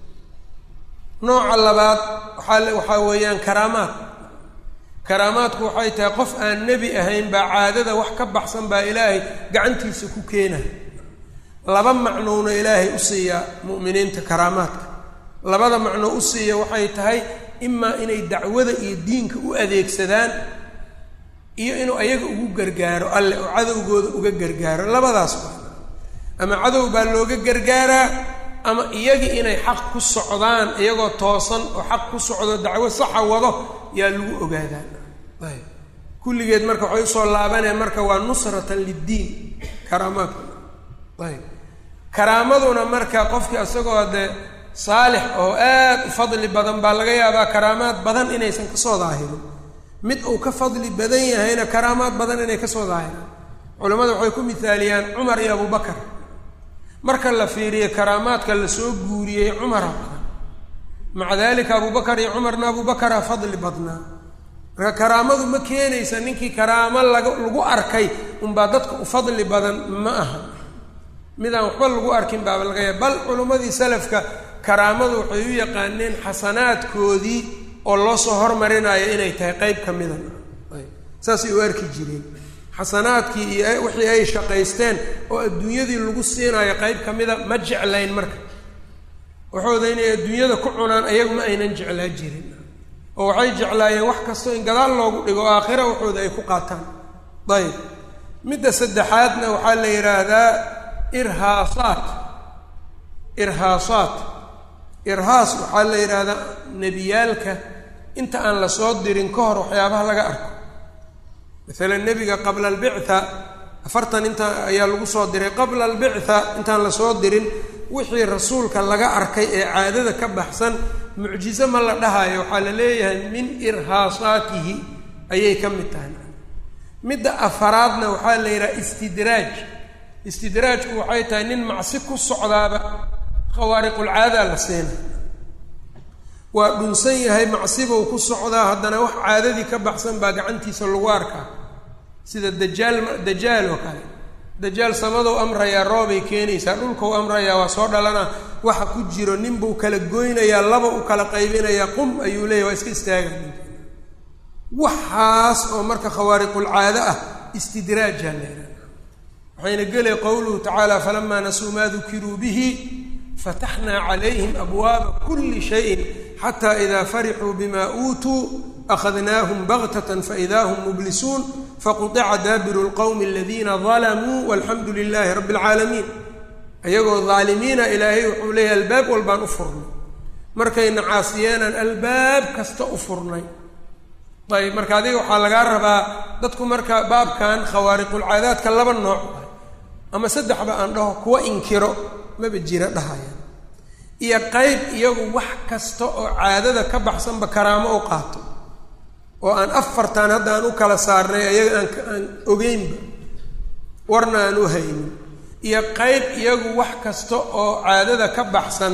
nooca labaad waxaa waxaa weeyaan karaamaad karaamaadku waxay tahay qof aan nebi ahayn baa caadada wax ka baxsan baa ilaahay gacantiisa ku keena laba macnowna ilaahay u siiyaa mu'miniinta karaamaadka labada macno u siiya waxay tahay imaa inay dacwada iyo diinka u adeegsadaan iyo inuu ayaga ugu gargaaro alle oo cadowgooda uga gargaaro labadaas waa ama cadow baa looga gargaaraa ama iyagii inay xaq ku socdaan iyagoo toosan oo xaq ku socdo dacwo saxa wado yaa lagu ogaadaa ayb kulligeed marka waxay usoo laabaneen marka waa nusratan liddiin karaamaadku ayb karaamaduna marka qofkii isagoo dee saalix oo aad u fadli badan baa laga yaabaa karaamaad badan inaysan kasoo daahirin mid uu ka fadli badan yahayna karaamaad badan inay kasoo daahiraan culimmadu waxay ku mithaaliyaan cumar iyo abubakar marka la fiiriyo karaamaadka lasoo guuriyey cumara badan maca dalika abubakar iyo cumarna abubakara fadli badnaa marka karaamadu ma keenaysa ninkii karaamo laga lagu arkay unbaa dadka u fadli badan ma aha midaan waxba lagu arkin baaba laga yaaba bal culimmadii salafka karaamadu waxay u yaqaaneen xasanaadkoodii oo loo soo hormarinayo inay tahay qeyb ka mida saasay u arki jireen xasanaadkii iyo wixii ay shaqaysteen oo adduunyadii lagu siinayo qeyb ka mida ma jeclayn marka waxooda inay adduunyada ku cunaan ayagu ma aynan jeclaa jirin oo waxay jeclaayeen wax kastoo in gadaal loogu dhigo o aakhira waxooda ay ku qaataan ayb midda saddexaadna waxaa la yidhaahdaa irhaasaat irhaasaat irhaas waxaa la yidhaahdaa nebiyaalka inta aan la soo dirin ka hor waxyaabaha laga arko maalan nebiga qabla albictha afartan inta ayaa lagu soo diray qabla albictha intaan lasoo dirin wixii rasuulka laga arkay ee caadada ka baxsan mucjizo ma la dhahayo waxaa la leeyahay min irhaasaatihi ayay ka mid tahay midda afaraadna waxaa la yidhaha istidraaj istidraajku waxay tahay nin macsi ku socdaaba khawaariqulcaadaa la siina waa dhunsan yahay macsibou ku socdaa haddana wax caadadii ka baxsan baa gacantiisa lagu arkaa sida dajaal dajaal oo kale dajaal samadow amrayaa roobay keenaysaa dhulkau amrayaa waa soo dhalana waxa ku jiro ninbuu kala goynayaa laba u kala qaybinayaa qum ayuu leeyahy waa iska istaaga waxaas oo marka khawaariqulcaado ah istidraajaa leedaha waxayna gelay qowluhu tacaala falamaa nasuu maa dukiruu bihi fataxnaa calayhim abwaaba kuli shayin xata ida farixuu bima uutuu akhadnaahum baktatan faida hum mublisuun faquطica daabiru lqowmi aladiina dalamuu walxamdu lilaahi rabbi اlcaalamiin ayagoo daalimiina ilaahay wuxuu leeyahay albaab walbaan u furnay markayna caasiyeenaan albaab kasta u furnay ayb marka adiga waxaa lagaa rabaa dadku marka baabkan khawaariqulcaadaadka laba nooc ah ama saddexba aan dhaho kuwa inkiro maba jira dhahayaan iyo qeyb iyagu wax kasta oo caadada ka baxsanba karaamo u qaato oo aan afartan hadda aan u kala saarnay ayaga aan aan ogeynba warna aan u haynin iyo qeyb iyagu wax kasta oo caadada ka baxsan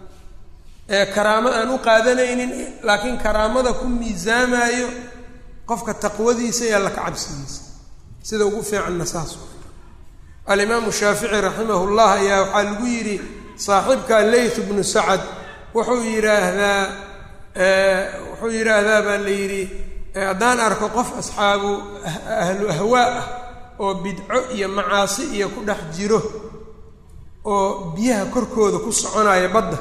ee karaamo aan u qaadanaynin laakiin karaamada ku miisaamayo qofka taqwadiisa iyo alla ka cabsigiisa sida ugu fiicanna saas alimaamu shaafici raximah llah ayaa waxaa lagu yidhi saaxiibka leyth bnu sacad wuxuu yidhaahdaa wuxuu yidhaahdaa baa la yidhi haddaan arko qof asxaabu ahlu ahwaa ah oo bidco iyo macaasi iyo ku dhex jiro oo biyaha korkooda ku soconaya badda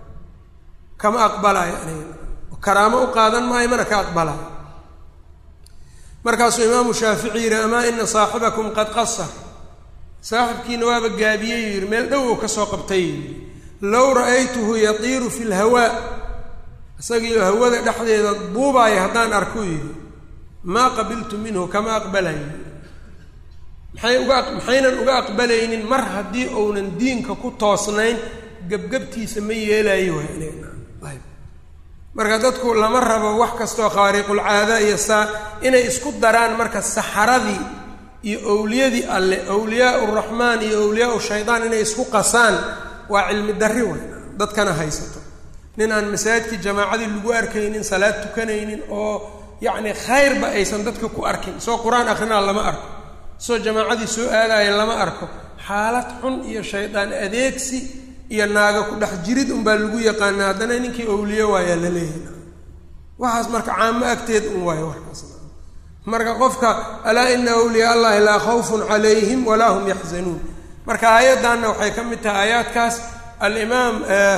kama aqbalaayo aniga karaamo u qaadan maayo mana ka aqbalaayo markaasuu imaamu shaafici yidhi amaa ina saaxibakum qad qasar saaxibkiina waaba gaabiyey yidhi meel dhow oo kasoo qabtay yidhi low ra'aytuhu yatiiru fi lhawaa isagiio hawada dhexdeeda buubaaya haddaan arku yidhi maa qabiltu minhu kama aqbalayo maxay uga maxaynan uga aqbalaynin mar haddii uunan diinka ku toosnayn gebgebtiisa ma yeelayo ayb marka dadku lama rabo wax kastoo khawaariqulcaada iyo saa inay isku daraan marka saxaradii iyo owliyadii alle owliyaa uraxmaan iyo owliyaa shaydaan inay isku qasaan waa cilmi darri wey dadkana haysato nin aan masaajidkii jamaacadii lagu arkaynin salaad tukanaynin oo yacni khayrba aysan dadka ku arkin soo qur-aan akrinaa lama arko soo jamaacadii soo aadaya lama arko xaalad xun iyo shaydaan adeegsi iyo naaga ku dhex jirid unbaa lagu yaqaana haddana ninkii owliye waayaa la leeyahay waxaas marka caamo agteed un waayo warkaas marka qofka alaa ina awliyaa allahi laa khawfun calayhim walaa hum yaxzanuun marka aayaddanna waxay ka mid tahay aayaadkaas alimaam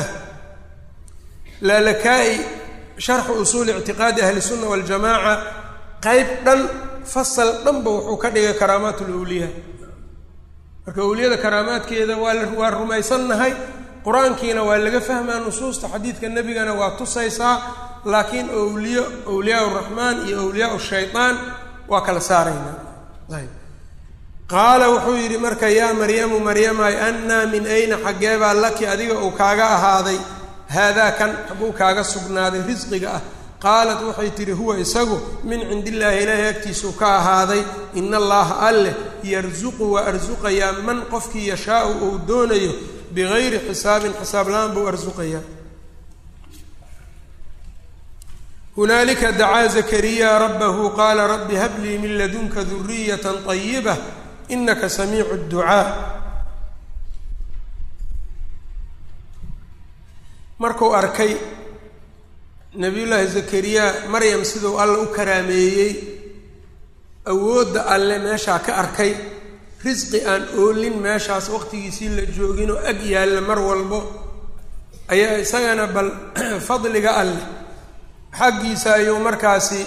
laalakaa'i sharxu usuuli ictiqaadi ahli sunna waljamaaca qeyb dhan fasal dhanba wuxuu ka dhigay karaamaat lawliyaa marka awliyada karaamaadkeeda waa la waa rumaysannahay qur-aankiina waa laga fahmaa nusuusta xadiidka nebigana waa tusaysaa laakiin awliyo awliyaa raxmaan iyo awliyaa shaydaan waa kala saaraynaa ayb qaala wuxuu yidhi marka yaa maryamu maryamay annaa min ayna xaggeebaa laki adiga uu kaaga ahaaday haadaa kan xagguu kaaga sugnaaday risqiga ah qaalat waxay tidhi huwa isagu min cindi illaahi ilaahay agtiisuu ka ahaaday ina allaha alleh yarsuqu waa arsuqayaa man qofkii yashaau uu doonayo bigayri xisaabin xisaab la-aan buu arsuqayaa hunaalika dacaa zakariya rabbahu qaala rabbi hablii min ladunka duriyata طayiba inaka samiicu اdducaa markuu arkay nabiyullaahi zakariya maryam siduu alla u karaameeyey awoodda alle meeshaa ka arkay risqi aan oolin meeshaas waqtigiisii la jooginoo ag yaalla mar walbo ayaa isagana bal fadliga alleh xaggiisa ayuu markaasi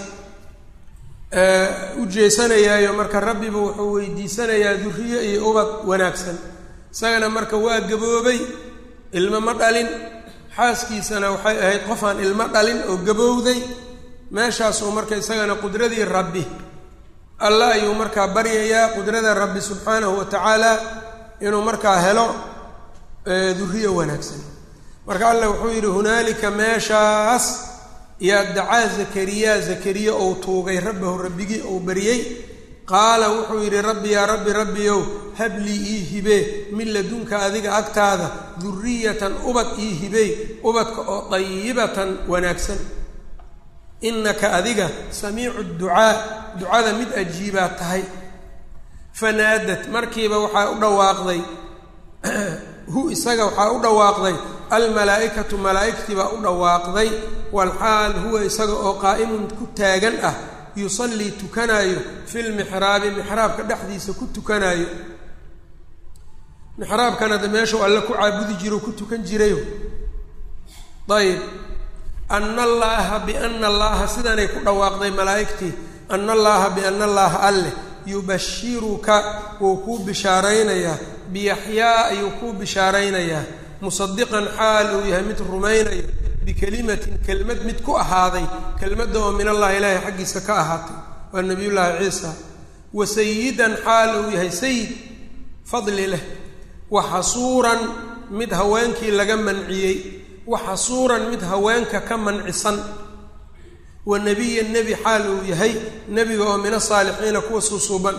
u jeesanayaayo marka rabbiba wuxuu weydiisanayaa duriye iyo ubad wanaagsan isagana marka waa gaboobay ilmo ma dhalin xaaskiisana waxay ahayd qof aan ilmo dhalin oo gabowday meeshaasuu marka isagana qudradii rabbi alla ayuu markaa baryayaa qudrada rabbi subxaanahu wa tacaala inuu markaa helo duriye wanaagsan marka allah wuxuu yidhi hunaalika meeshaas yaa dacaa zakariya zakariya ou tuugay rabbahu rabbigii ou baryey qaala wuxuu yidhi rabbi yaa rabbi rabbiyow hablii ii hibee min ladunka adiga agtaada duriyatan ubad ii hibey ubadka oo dayibatan wanaagsan inaka adiga samiicu ducaa ducada mid ajiibaa tahay fanaadat markiiba waxaa u dhawaaqday hu isaga waxaa u dhawaaqday almalaa'ikatu malaa'igtii baa u dhawaaqday walxaal huwa isaga oo qaa'imun ku taagan ah yusallii tukanaayo filmixraabi mixraabka dhexdiisa ku tukanaayo mixraabkana de meeshuu alle ku caabudi jiro ku tukan jirayo ayb ana allaaha biana allaaha sidanay ku dhawaaqday malaa'igtii ana allaaha biana allaaha alleh yubashiruka wuu kuu bishaaraynayaa biyaxyaa ayuu kuu bishaaraynayaa musadiqan xaal uu yahay mid rumaynayo bikelimatin kelmad mid ku ahaaday kelmadda oo min allahi ilaahay xaggiisa ka ahaatay waa nabiyullaahi ciisa wa sayidan xaal uu yahay sayid fadli leh wa xasuuran mid haweenkii laga manciyey wa xasuuran mid haweenka ka mancisan wa nebiyan nebi xaal uu yahay nebiga oo min asaalixiina kuwa suusuuban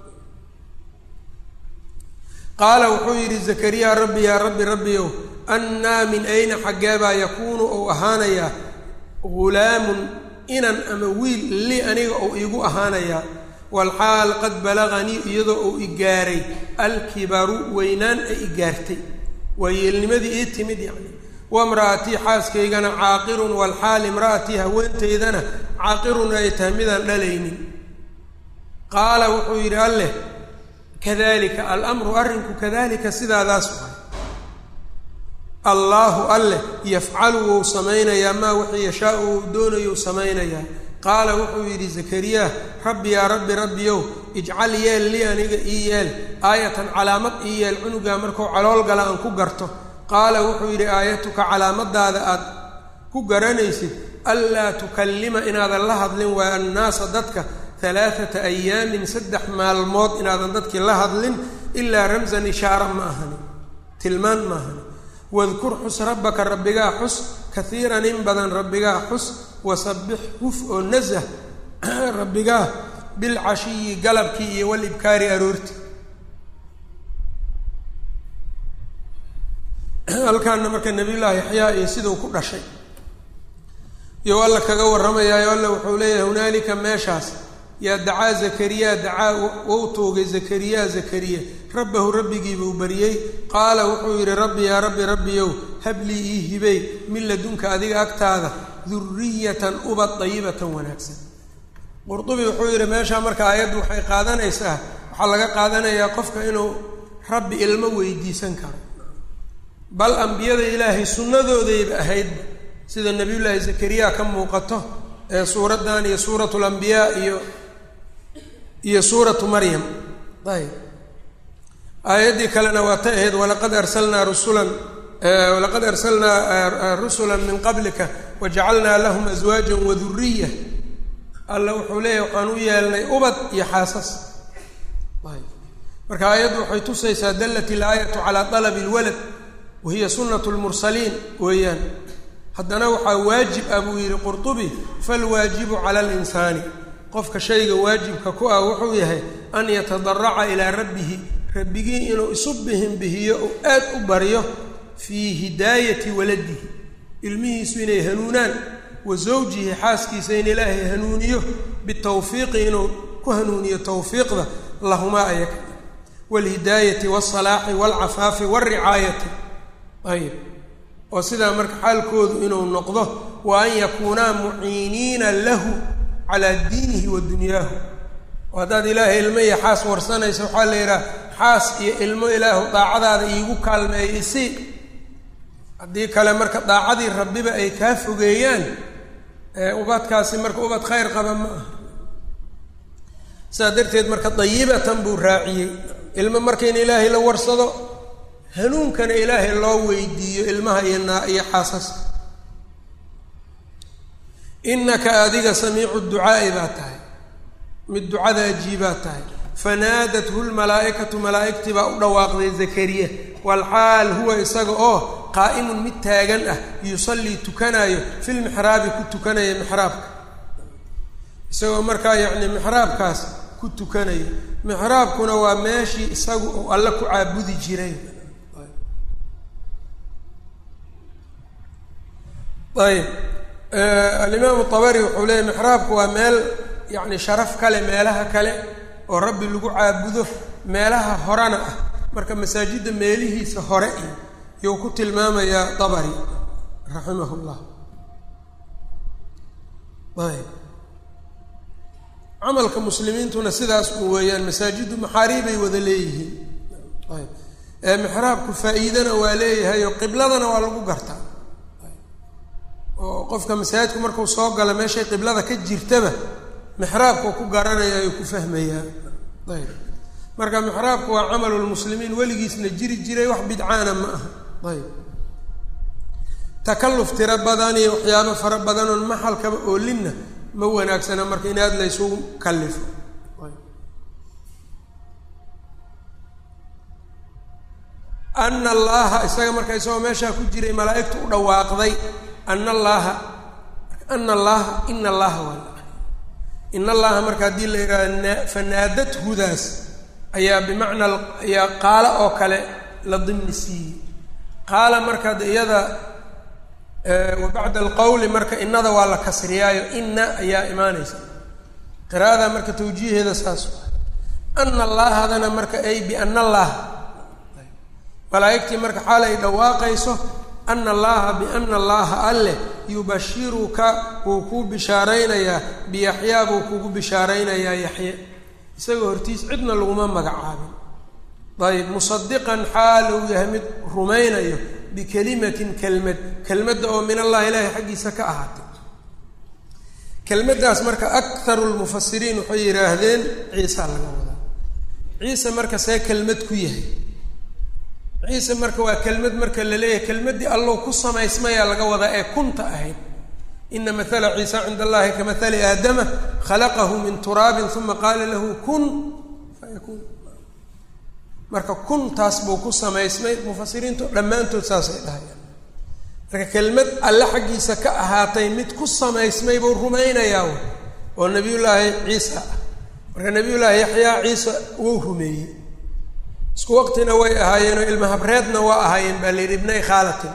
qaala wuxuu yidhi zakariya rabbi yaa rabbi rabbiyow annaa min ayna xaggeebaa yakuunu ou ahaanayaa ghulaamun inan ama wiil li aniga ou iigu ahaanayaa walxaal qad balaganii iyadoo uu i gaaray alkibaru weynaan ay i gaartay waa yeelnimadii ii timid yacni wamra'atii xaaskaygana caaqirun walxaal imra'atii haweentaydana caaqirun ay tahay midaan dhalaynin qaala wuxuu yidhi alleh kadalika alamru arrinku kadalika sidaadaas waay allaahu alleh yafcalu wou samaynayaa maa wixii yashaau uu doonayou samaynayaa qaala wuxuu yidhi zakariya rabbi yaa rabbi rabbiyow ijcal yeel lii aniga ii yeel aayatan calaamad ii yeel cunugaa markuu calool gala aan ku garto qaala wuxuu yidhi aayatuka calaamadaada aad ku garanaysid anlaa tukallima inaadan la hadlin waa annaasa dadka alaaata ayaamin saddex maalmood inaadan dadkii la hadlin ilaa ramsan ishaara ma ahani tilmaan ma ahani wadkur xus rabbaka rabbigaa xus kaiiran in badan rabbigaa xus wasabbix huf oo nasah rabbigaa bilcashiyi galabkii iyo walibkaari aroorti halkaana marka nabiyullaahi yaxyaa iyo siduu ku dhashay iyo alla kaga warramayaayo alla wuxuu leeyahay hunaalika meeshaas yaa dacaa zakariya dacaa wou toogay zakariya zakariya rabbahu rabbigiibuu baryey qaala wuxuu yidhi rabbi yaa rabbi rabbiyow hablii ii hibey min ladunka adiga agtaada duriyatan ubad dayibatan wanaagsan qurdubi wuxuu yidhi meeshaa marka aayaddu waxay qaadanaysaa waxaa laga qaadanayaa qofka inuu rabbi ilmo weydiisan karo bal ambiyada ilaahay sunnadoodayba ahaydba sida nabiyullaahi zakariya ka muuqato ee suuraddan iyo suuratu lambiyaa iyo iyo suuratu maryam ayb aayaddii kalena waa ta ahayd walaqad arsalnaa rusulan walaqad arsalnaa rusula min qablika wajacalnaa lahum aswaajan waduriya alla wuxuu leeyahy waxaan u yeelnay ubad iyo xaasas ayb marka aayaddu waxay tusaysaa dallat ilaayatu calaa dalabi lwalad wahiya sunat lmursaliin weeyaan haddana waxaa waajib ah buu yidhi qurtubi falwaajibu cala alinsaani qofka shayga waajibka ku ah wuxuu yahay an yatadaraca ilaa rabbihi rabbigii inuu isu bihin bihiyo uu aad u baryo fii hidaayati waladihi ilmihiisu inay hanuunaan wa zawjihi xaaskiisa in ilaahay hanuuniyo bitawfiiqi inuu ku hanuuniyo tawfiiqda lahumaa ayaga waalhidaayati waalsalaaxi waalcafaafi waalricaayati ayb oo sidaa marka xaalkoodu inuu noqdo wa an yakuunaa muciiniina lahu calaa diinihi wa dunyaahu oo haddaad ilaahay ilmo iyo xaas warsanaysa waxaa la yidhaha xaas iyo ilmo ilaahu daacadaada iigu kaalmeeya isi haddii kale marka daacadii rabbiba ay kaa fogeeyaan ubadkaasi marka ubad khayr qaba ma aha sidaa darteed marka dayibatan buu raaciyey ilmo marka in ilaahay la warsado hanuunkana ilaahay loo weydiiyo ilmaha iyo naa iyo xaasaska innaka adiga samiicu ducaa'i baa tahay mid ducada ajiibaa tahay fanaadathu lmalaa'ikatu malaa'igtii baa u dhawaaqday zakariya walxaal huwa isaga oo qaa'imun mid taagan ah yusallii tukanaayo filmixraabi ku tukanaya mixraabka isagoo markaa yacni mixraabkaas ku tukanayo mixraabkuna waa meeshii isagu uu alle ku caabudi jiray ayb alimaamu tabari wuxuu leeyay mixraabku waa meel yacni sharaf kale meelaha kale oo rabbi lagu caabudo meelaha horena ah marka masaajidda meelihiisa hore iyo yuu ku tilmaamayaa dabari raximah llah ayb camalka muslimiintuna sidaas u weeyaan masaajiddu maxaariibay wada leeyihiin ayb ee mixraabku faa-iidana waa leeyahay oo qibladana waa lagu gartaa oo qofka masaajidku markuu soo gala meeshay qiblada ka jirtaba mixraabkuu ku garanaya ayuu ku fahmayaa ayb marka mixraabku waa camalulmuslimiin weligiisna jiri jiray wax bidcaana ma aha ayb takalluf tiro badan iyo waxyaabo fara badan oon maxalkaba oolinna ma wanaagsana marka in aada la ysugu kallifo ana allaha isaga marka isagoo meeshaa ku jiray malaa'igtu u dhawaaqday ana allaha ana allaha ina allaha waa in allaha marka haddii la yidhahdo fanaadathudaas ayaa bimacnaa ayaa qaalo oo kale la dimni siiyey qaala marka de iyada wa bacda alqowli marka inada waa la kasriyaayo ina ayaa imaanaysa qiraa'ada marka tawjiiheeda saas ana allaahadana marka ay biana allaha malaa'igtii marka xaal ay dhawaaqayso ana allaha biana allaha alleh yubashiruka wuu kuu bishaaraynayaa biyaxyaa buu kugu bishaaraynayaa yaxye isagoo hortiis cidna laguma magacaabin ayb musadiqan xaal uu yahay mid rumaynayo bikelimatin kelmad kelmadda oo min allahi ilaahay xaggiisa ka ahaatay kelmaddaas marka akharu lmufasiriin waxay yidhaahdeen ciisa laga wadaa ciise marka see kelmad ku yahay ciise marka waa kelmad marka la leeyahay kelmaddii allow ku samaysmayaa laga wadaa ee kunta ahayd ina mathala ciisa cinda allahi ka mathali aadama khalaqahu min turaabin uma qaala lahu kun fayakuun marka kuntaas buu ku samaysmay mufasiriintu dhammaantood saasay dhahayaan marka kelmad alle xaggiisa ka ahaatay mid ku samaysmay buu rumaynayaa oo nabiyullaahi ciisa ah marka nabiyullaahi yaxyaa ciise wuu rumeeyey isku waqtina way ahaayeenoo ilma habreedna waa ahaayeen baa la yidhi ibnay khaalatin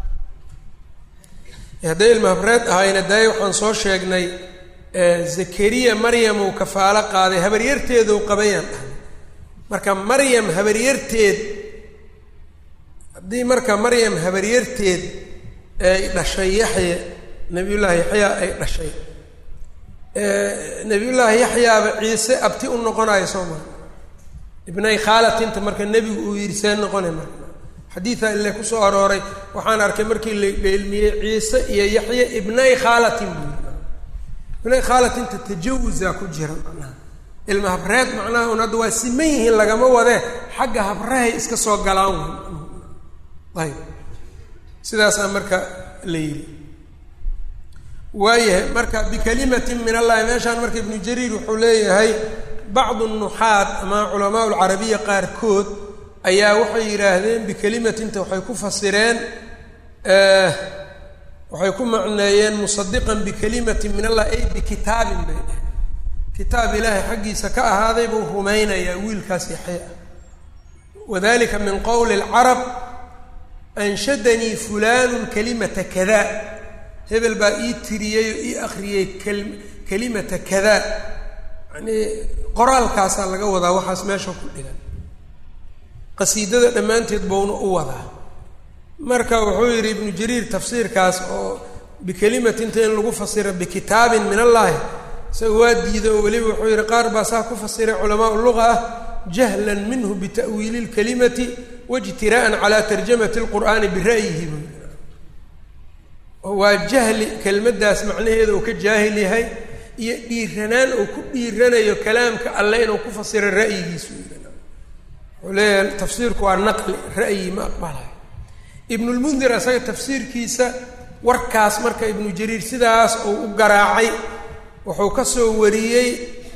hadday ilma habreed ahaayeen daaya waxaan soo sheegnay zakariya maryam uu kafaalo qaaday habaryarteeduu qabayaan dhahay marka maryam habaryarteed haddii marka maryam habaryarteed ay dhashay yaxya nabiyullaahi yaxyaa ay dhashay nabiyullaahi yaxyaaba ciise abti u noqonayo soo maa ibnay khaalatinta marka nebigu uu yidhi see noqonay marka xadiida ile kusoo arooray waxaan arkay markii la dheelmiyey ciise iyo yaxya ibnay khaalatin buu yii ibnay khaalatinta tajawusaa ku jira macnaha ilma habreed macnaha un hadda waa siman yihiin lagama wadee xagga habrahay iska soo galaan ayb sidaasaa marka la yidhi waayahay marka bikalimatin min allahi meeshaan marka ibnu jariir wuxuu leeyahay bacdu nuxaad ama culamaa lcarabiya qaarkood ayaa waxay yidhaahdeen bikelimatinta waxay ku fasireen waxay ku macneeyeen musadiqan bikalimatin min allah ay bikitaabin bay dheh kitaab ilaahay xaggiisa ka ahaaday buu rumaynayaa wiilkaas yaxya ah wadalika min qowli lcarab anshadanii fulaanu kalimata kada hebel baa ii tiriyey oo ii akriyey kalimata kada yani qoraalkaasaa laga wadaa waxaas meesha ku dhigan qasiidada dhammaanteed bouna u wadaa marka wuxuu yidhi ibnu jariir tafsiirkaas oo bikelimatinta in lagu fasiro bikitaabin min allaahi isaga waa diida oo weliba wuxuu yidhi qaar baa saa ku fasiray culamaa luga ah jahlan minhu bita'wiili lkalimati waijtiraa'an calaa tarjamati lqur'aani bira'yihi buu yidhi waa jahli kelmaddaas macnaheeda uu ka jaahil yahay iyo dhiiranaan uu ku dhiiranayo kalaamka alle inuu ku fasiro ra'yigiisu wuxuu leeyahay tafsiirku waa naqli ra'yi ma aqbalayo ibnulmundir asaga tafsiirkiisa warkaas marka ibnu jariir sidaas uu u garaacay wuxuu ka soo wariyey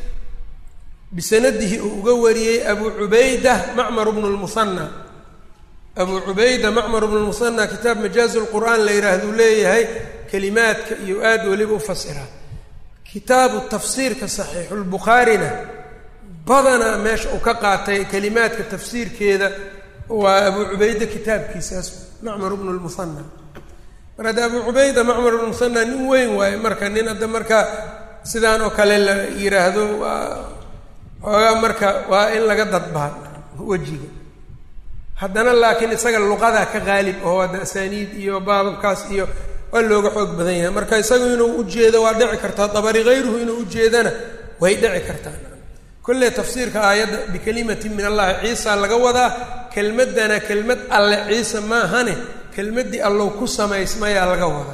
bisanadihi uu uga wariyey abu cubayda macmar bnu lmusanna abu cubayda macmar bnu lmusanna kitaab majaazi lqur'aan la yidhaahduu leeyahay kelimaadka iyo aad weliba u fasiraa kitaabu tafsiirka saxiixulbukhaarina badanaa meesha uu ka qaatay kelimaadka tafsiirkeeda waa abu cubayda kitaabkiisaas macmar bnu lmusanna mar hadda abu cubayda macmar bnu musanna nin weyn waaye marka nin hadda marka sidaan oo kale la yidhaahdo waa xoogaa marka waa in laga dadbaa wejiga haddana laakiin isaga luqadaa ka qaalib oo hadda asaaniid iyo baababkaas iyo waa looga xoog badan yahay marka isagu inuu ujeedo waa dhici kartaa dabari hayruhu inuu ujeedana way dhici kartaa kolle tafsiirka aayadda bikalimatin min allahi ciisa laga wadaa kelmaddana kelmad alle ciise maahane kelmaddii allow ku samaysmayaa laga wadaa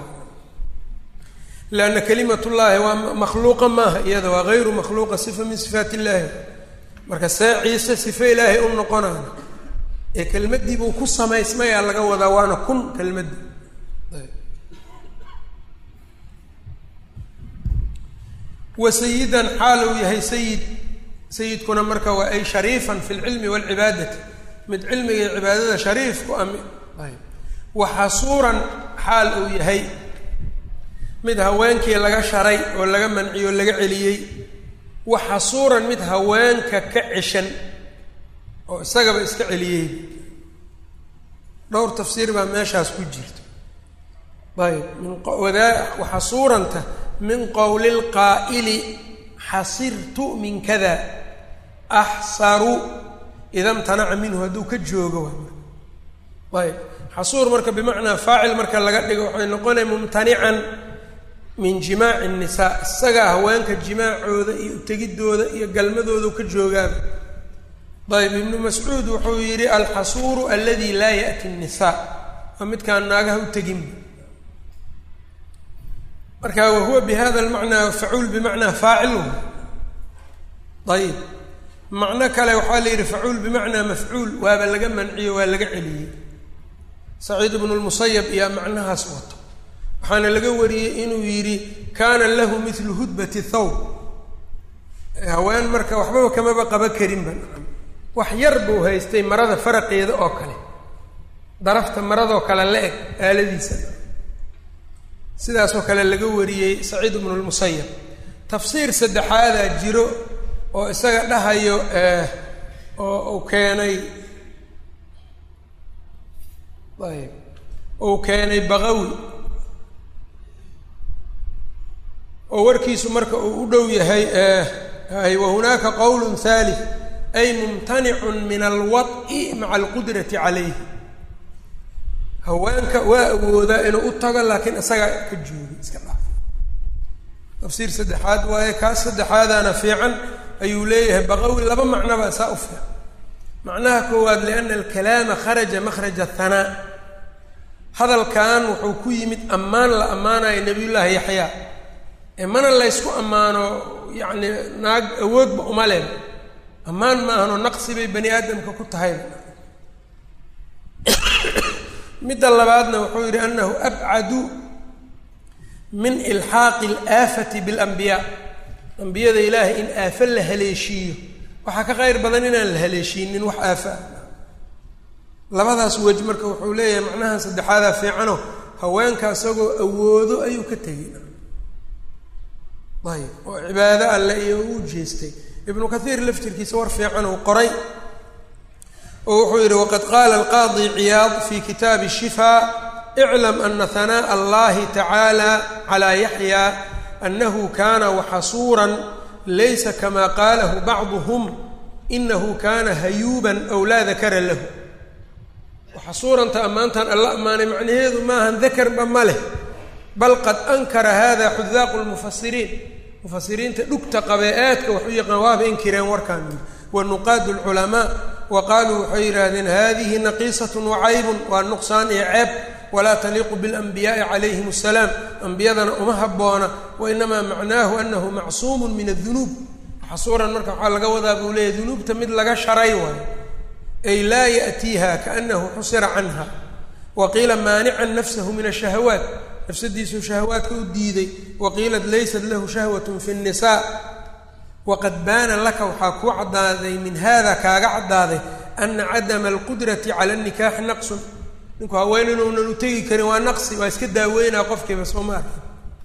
leanna kalimatullaahi waa makhluuqa maaha iyada waa hayru makhluuqa sifa min sifaat illaahi marka see ciise sife ilaahay u noqonaayo ee kelmaddii buu ku samaysmayaa laga wadaa waana kun kelmaddii wa sayidan xaal uu yahay sayid sayidkuna marka waa ay shariifan fi lcilmi waalcibaadati mid cilmiga iyo cibaadada shariif ku ami wa xasuuran xaal uu yahay mid haweenkii laga sharay oo laga manciyo o laga celiyey wa xasuuran mid haweenka ka ceshan oo isagaba iska celiyey dhowr tafsiir baa meeshaas ku jirta ayb minwadaa waxasuuranta min qowli lqaa'ili xasirtu min kada axsaru ida mtanaca minhu hadduu ka joogo waay ayb xasuur marka bimacnaa faacil marka laga dhigo waxay noqonaya mumtanican min jimaaci الnisaa isagaa haweenka jimaacooda iyo utegidooda iyo galmadooda ka joogaaba ayb ibnu mascuud wuxuu yidhi alxasuuru aladi laa yaأti الnisaa waa midkaan naagaha u teginba marka wahuwa bihada lmacnaa facuul bimacnaa faacil ayb macno kale waxaa la yidhi facuul bimacnaa mafcuul waaba laga manciyo waa laga celiyey saciid ibnu lmusayab iyaa macnahaas wato waxaana laga wariyey inuu yidhi kaana lahu milu hudbati thawb haween marka waxbaba kamaba qaba karinba wax yar buu haystay marada faraqeeda oo kale darafta maradoo kale la eg aaladiisa sidaasoo kale laga wariyey saciid ibnu lmusayab tafsiir saddexaadaa jiro oo isaga dhahayo oo uu keenay ayb uu keenay baqawi oo warkiisu marka uu u dhow yahay hay wahunaaka qowl thalith ay mumtanicun min alwad'i maca alqudrati calayh haweenka waa awoodaa inuu u tago laakiin isagaa ka joogi iska dhaaf tafsiir saddexaad waaye kaas saddexaadaana fiican ayuu leeyahay baqawi laba macnaba saa u fiican macnaha koowaad liana alkalaama kharaja makhraja hanaa hadalkan wuxuu ku yimid ammaan la ammaanayo nabiyullaahi yaxyaa ee mana laysku ammaano yacni naag awoodba uma len ammaan maahanoo naqsi bay bani aadamka ku tahay midda labaadna wuxuu yidhi anahu abcadu min ilxaaqi alaafati biاlanbiyaa ambiyada ilaahay in aafo la haleeshiiyo waxaa ka qayr badan inaan la haleeshiinin wax aafa ah labadaas wej marka wuxuu leeyahay macnahan saddexaadaa fiicano haweenka isagoo awoodo ayuu ka tegay ayb oo cibaado alle iyo u jeestay ibnu kathiir laftirkiisa war fiican uu qoray oo wuxuu yidhi waqad qaala alqaadi ciyaad fi kitaabi shifaa iclam ana hanaaءa allahi tacaala calaa yaxya anahu kana waxasuuran laysa kama qaalahu bacduhm inahu kana hayuuban aw laa dakara lahu waxasuuranta ammaantan alla ammaanay macnaheedu maahan dakarba ma leh bal qad ankara hada xudaaqu lmufasiriin mufasiriinta dhugta qabee aadka wax u yaqaan waaba inkireen warkaan wa nuqaadu lculamaa wa qaaluu waxay yidhaahdeen hadihi naqiisatun wacaybun waa nuqsaan iyo ceeb walaa taliiqu biاlanbiyaai calayhim asalaam ambiyadana uma habboona wainamaa macnaahu anahu macsuumun min adunuub xasuuran marka waxaa laga wadaa buu leeyahy dunuubta mid laga sharay waayo ay laa ya'tiiha kaanahu xusira canha wa qiila maanican nafsahu min ashahawaat nafsadiisuu shahawaadka u diiday wa qiilat laysat lahu shahwatun fi nnisaa waqad baana laka waxaa kuu caddaaday min hada kaaga caddaaday ana cadama alqudrati cala nikaaxi naqsun ninku haween inuunan u tegi karin waa naqsi waa iska daaweynaa qofkiiba soo ma arkin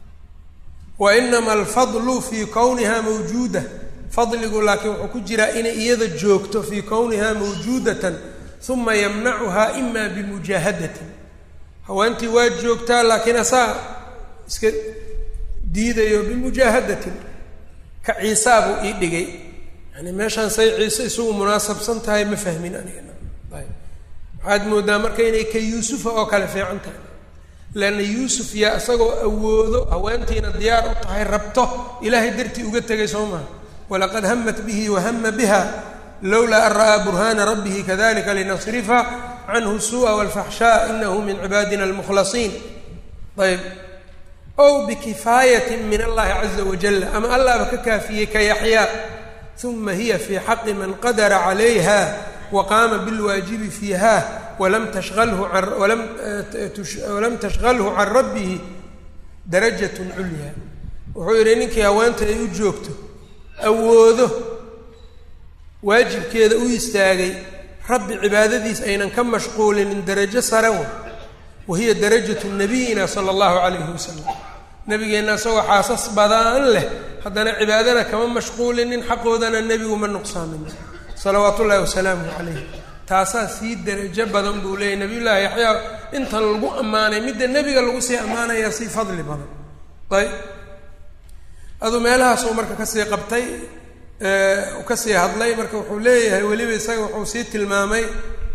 wa inama alfadlu fii kowniha mawjuuda fadligu laakiin wuxuu ku jiraa inay iyada joogto fii kowniha mawjuudatan uma yamnacuha ima bimujaahadatin haweentii waa joogtaa laakiin asaa iska diidayo bimujaahadatin ka ciisaa buu ii dhigay yani meeshaan say ciise isugu munaasabsan tahay ma fahmin aniga waxaad moodaa marka inay ka yuusufa oo kale fiican tahay leanna yuusuf yaa isagoo awoodo haweentiina diyaar u tahay rabto ilaahay dartii uga tegay soo maha walaqad hamat bihi wahama biha lowlaa an ra'aa burhaana rabbihi kadalika linasrifa canhu suu'a walfaxshaa inahu min cibaadina almukhlasiin ayb ow bikifaayatin min allahi caza wajal ama allahba ka kaafiyey ka yaxyaa uma hiya fii xaqi man qadara calayha waqaama bilwaajibi fiiha walam tashhalhu an walam tashhalhu can rabbihi darajatun culyaa wuxuu yidhi ninkii haweenta ay u joogto awoodo waajibkeeda u istaagay rabbi cibaadadiis aynan ka mashquulinin darajo sare wa wahiya darajatu nabiyina sala allahu calayhi wasalam nabigeenna isagoo xaasas badaan leh haddana cibaadana kama mashquulinin xaqoodana nebigu ma nuqsaamin salawaatu ullahi wasalaamuhu calayh taasaa sii darajo badan buu leeyahy nabiyullaahi yaxyaa intan lagu ammaanay midda nebiga lagu sii ammaanayaa sii fadli badan ayb aduu meelahaasuu marka kasii qabtay kasii hadlay marka wuxuu leeyahay weliba isaga wuxuu sii tilmaamay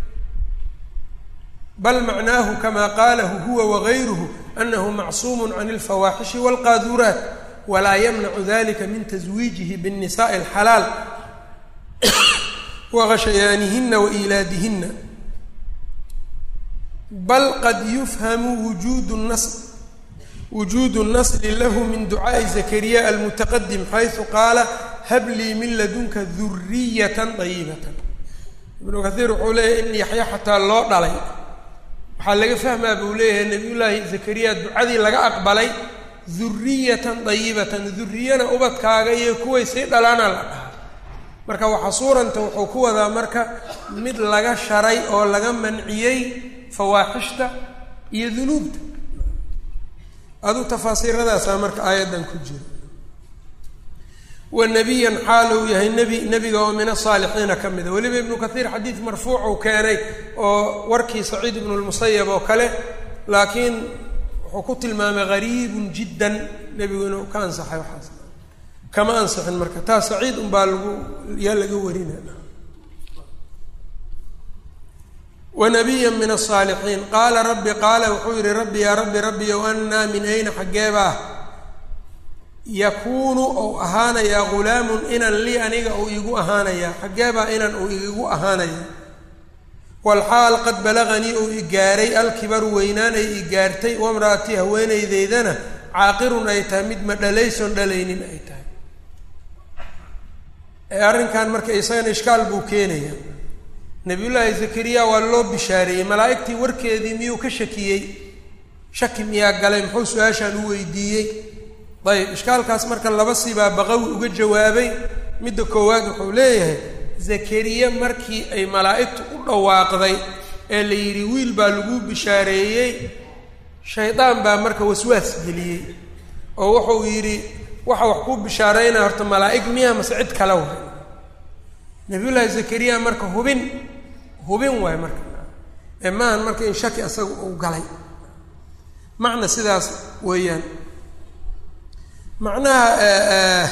bal macnaahu kama qaalahu huwa wagayruhu anahu macsuumu can alfawaaxishi walqaaduraat walaa yamnacu dalika min taswiijihi biاnnisaءi alxalaal waghashayaanihina wailaadihina bal qad yufhamu wujuud nas wujuudu nasli lahu min ducaa'i zakariya almutaqadim xaysu qaala hab lii min ladunka duriyatan dayibatan ibnu kathiir wuxuu leeyahay in yaxya xataa loo dhalay waxaa laga fahmaa buu leeyahay nabiyullaahi zakariya ducadii laga aqbalay duriyatan dayibatan duriyana ubadkaaga iyo kuway sii dhalaana la dhahaa marka waxa suuranta wuxuu ku wadaa marka mid laga sharay oo laga manciyey fawaaxishta iyo dunuubta aduu tafaasiiradaasaa marka aayaddan ku jira wa nebiyan xaal uu yahay nebi nebiga oo min asaalixiina ka mida weliba ibnu kathiir xadiid marfuuc uu keenay oo warkii saciid ibnu lmusayab oo kale laakiin wuxuu ku tilmaamay gariibun jiddan nebigu inuu ka ansaxay waxaas kama ansixin marka taas saciid unbaa lagu yaa laga warina wanabiya min asaalixiin qaala rabbi qaala wuxuu yihi rabbi yaa rabbi rabbiyow annaa min ayna xaggeebaa yakuunu ou ahaanayaa ghulaamun inan lii aniga uu iigu ahaanayaa xaggeebaa inan uu iigu ahaanaya walxaal qad balaganii uu i gaaray alkibaru weynaanay i gaartay wamra'atii haweenaydeydana caaqirun ay tahay mid ma dhalayson dhalaynin ay tahay ee arrinkan marka isagana ishkaal buu keenaya nabiyullaahi zakariya waa loo bishaareeyey malaa'igtii warkeedii miyuu ka shakiyey shaki miyaa galay muxuu su-aashaan u weydiiyey ayb ishkaalkaas marka laba sibaa baqawi uga jawaabay midda koowaad wuxuu leeyahay zakariya markii ay malaa'igtu u dhawaaqday ee la yidhi wiil baa lagu bishaareeyey shaydaan baa marka waswaas geliyey oo wuxuu yidhi waxa wax kuu bishaaraynaya horta malaa'ig miya mase cid kale waay nabiyullaahi zakariya marka hubin hubin waay marka ee maahan marka in shaki asaga uu galay macna sidaas weeyaan macnaha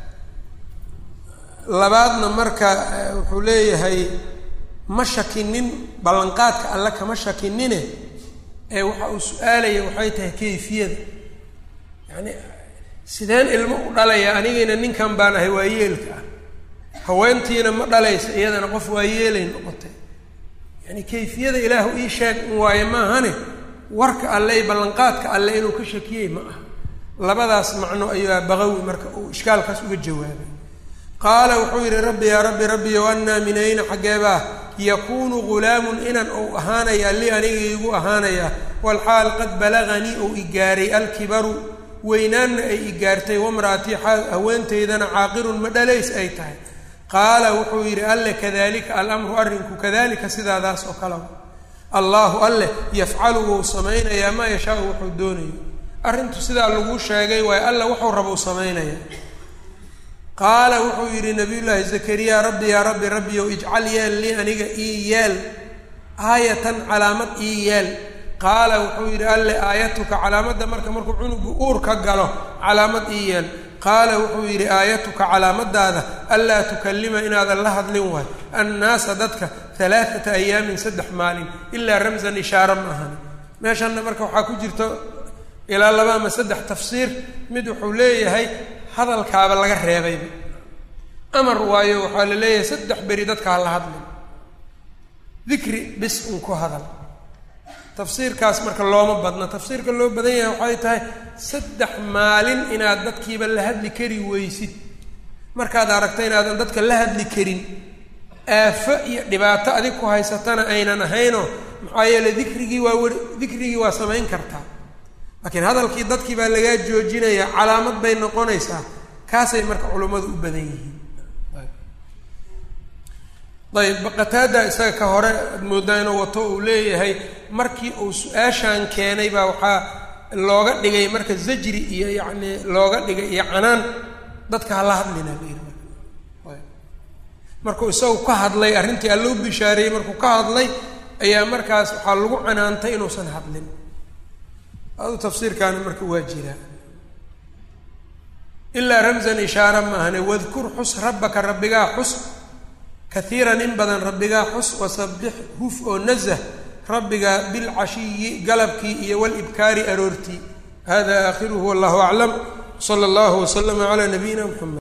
labaadna marka wuxuu leeyahay ma shakinin ballanqaadka alle kama shakinine ee waxa uu su-aalaya waxay tahay kayfiyada yacani sideen ilmo u dhalaya anigayna ninkan baan ahay waa yeelka ah haweentiina ma dhalaysa iyadana qof waa yeelay noqotay yani kayfiyada ilaahu ii sheeg in waayo maahane warka alle iyo ballanqaadka alle inuu ka shakiyey ma aha labadaas macno ayaa baqawi marka uu ishkaalkaas uga jawaabay qaala wuxuu yidhi rabbi yaa rabbi rabbiyow annaa min ayna xaggeebaa yakuunu ghulaamun inan ou ahaanayaa li aniga iigu ahaanayaa walxaal qad balaganii ou i gaaray alkibaru weynaanna ay i gaartay wamra'atii haweentaydana caaqirun ma dhalays ay tahay qaala wuxuu yidhi alle kadalika alamru arrinku kadalika sidaadaas oo kale allaahu alleh yafcalu wou samaynayaa maa yashaau wuxuu doonayo arrintu sidaa laguu sheegay waayo alla wuxuu rabou samaynaya qaala wuxuu yidhi nabiyullaahi zakariya rabbi yaa rabbi rabbiyow ijcal yeel lii aniga ii yeel aayatan calaamad ii yeel qaala wuxuu yidhi alle aayatuka calaamadda marka markuu cunugu uur ka galo calaamad ii yeel qaala wuxuu yidhi aayatuka calaamadaada anlaa tukallima inaadan la hadlin waay annaasa dadka alaaata ayaamin saddex maalin ilaa ramsan ishaara ma ahani meeshanna marka waxaa ku jirta ilaa laba ama saddex tafsiir mid wuxuu leeyahay hadalkaaba laga reebayba amar waayo waxaa la leeyahay saddex beri dadka ha la hadlin dikri bis un ku hadal tafsiirkaas marka looma badna tafsiirka loo badan yahay waxay tahay saddex maalin inaad dadkiiba la hadli kari weysid markaad aragta inaadan dadka la hadli karin aafo iyo dhibaato adig ku haysatana aynan ahaynoo maxaa yeele dikrigii waa wer dikrigii waa samayn kartaa laakiin hadalkii dadkii baa lagaa joojinayaa calaamad bay noqonaysaa kaasay marka culummadu u badan yihiin ayb qataada isaga ka hore ad moodaa inuu wato uu leeyahay markii uu su-aashaan keenay baa waxaa looga dhigay marka zajri iyo yacni looga dhigay iyo canaan dadka hala hadlina layiri markuu isagu ka hadlay arrintii alla u bishaareeyey markuu ka hadlay ayaa markaas waxaa lagu canaantay inuusan hadlin adu tafsiirkaana marka waa jiraa ilaa ramsan ishaara maahane wadkur xus rabbaka rabbigaa xus kaiiran in badan rabbigaa xus wasabbix huf oo nazah rabbiga bilcashiyi galabkii iyo walibkaari aroortii hada aakhiruhu wallahu aclam sala allahu waslama calaa nabiyina mxamed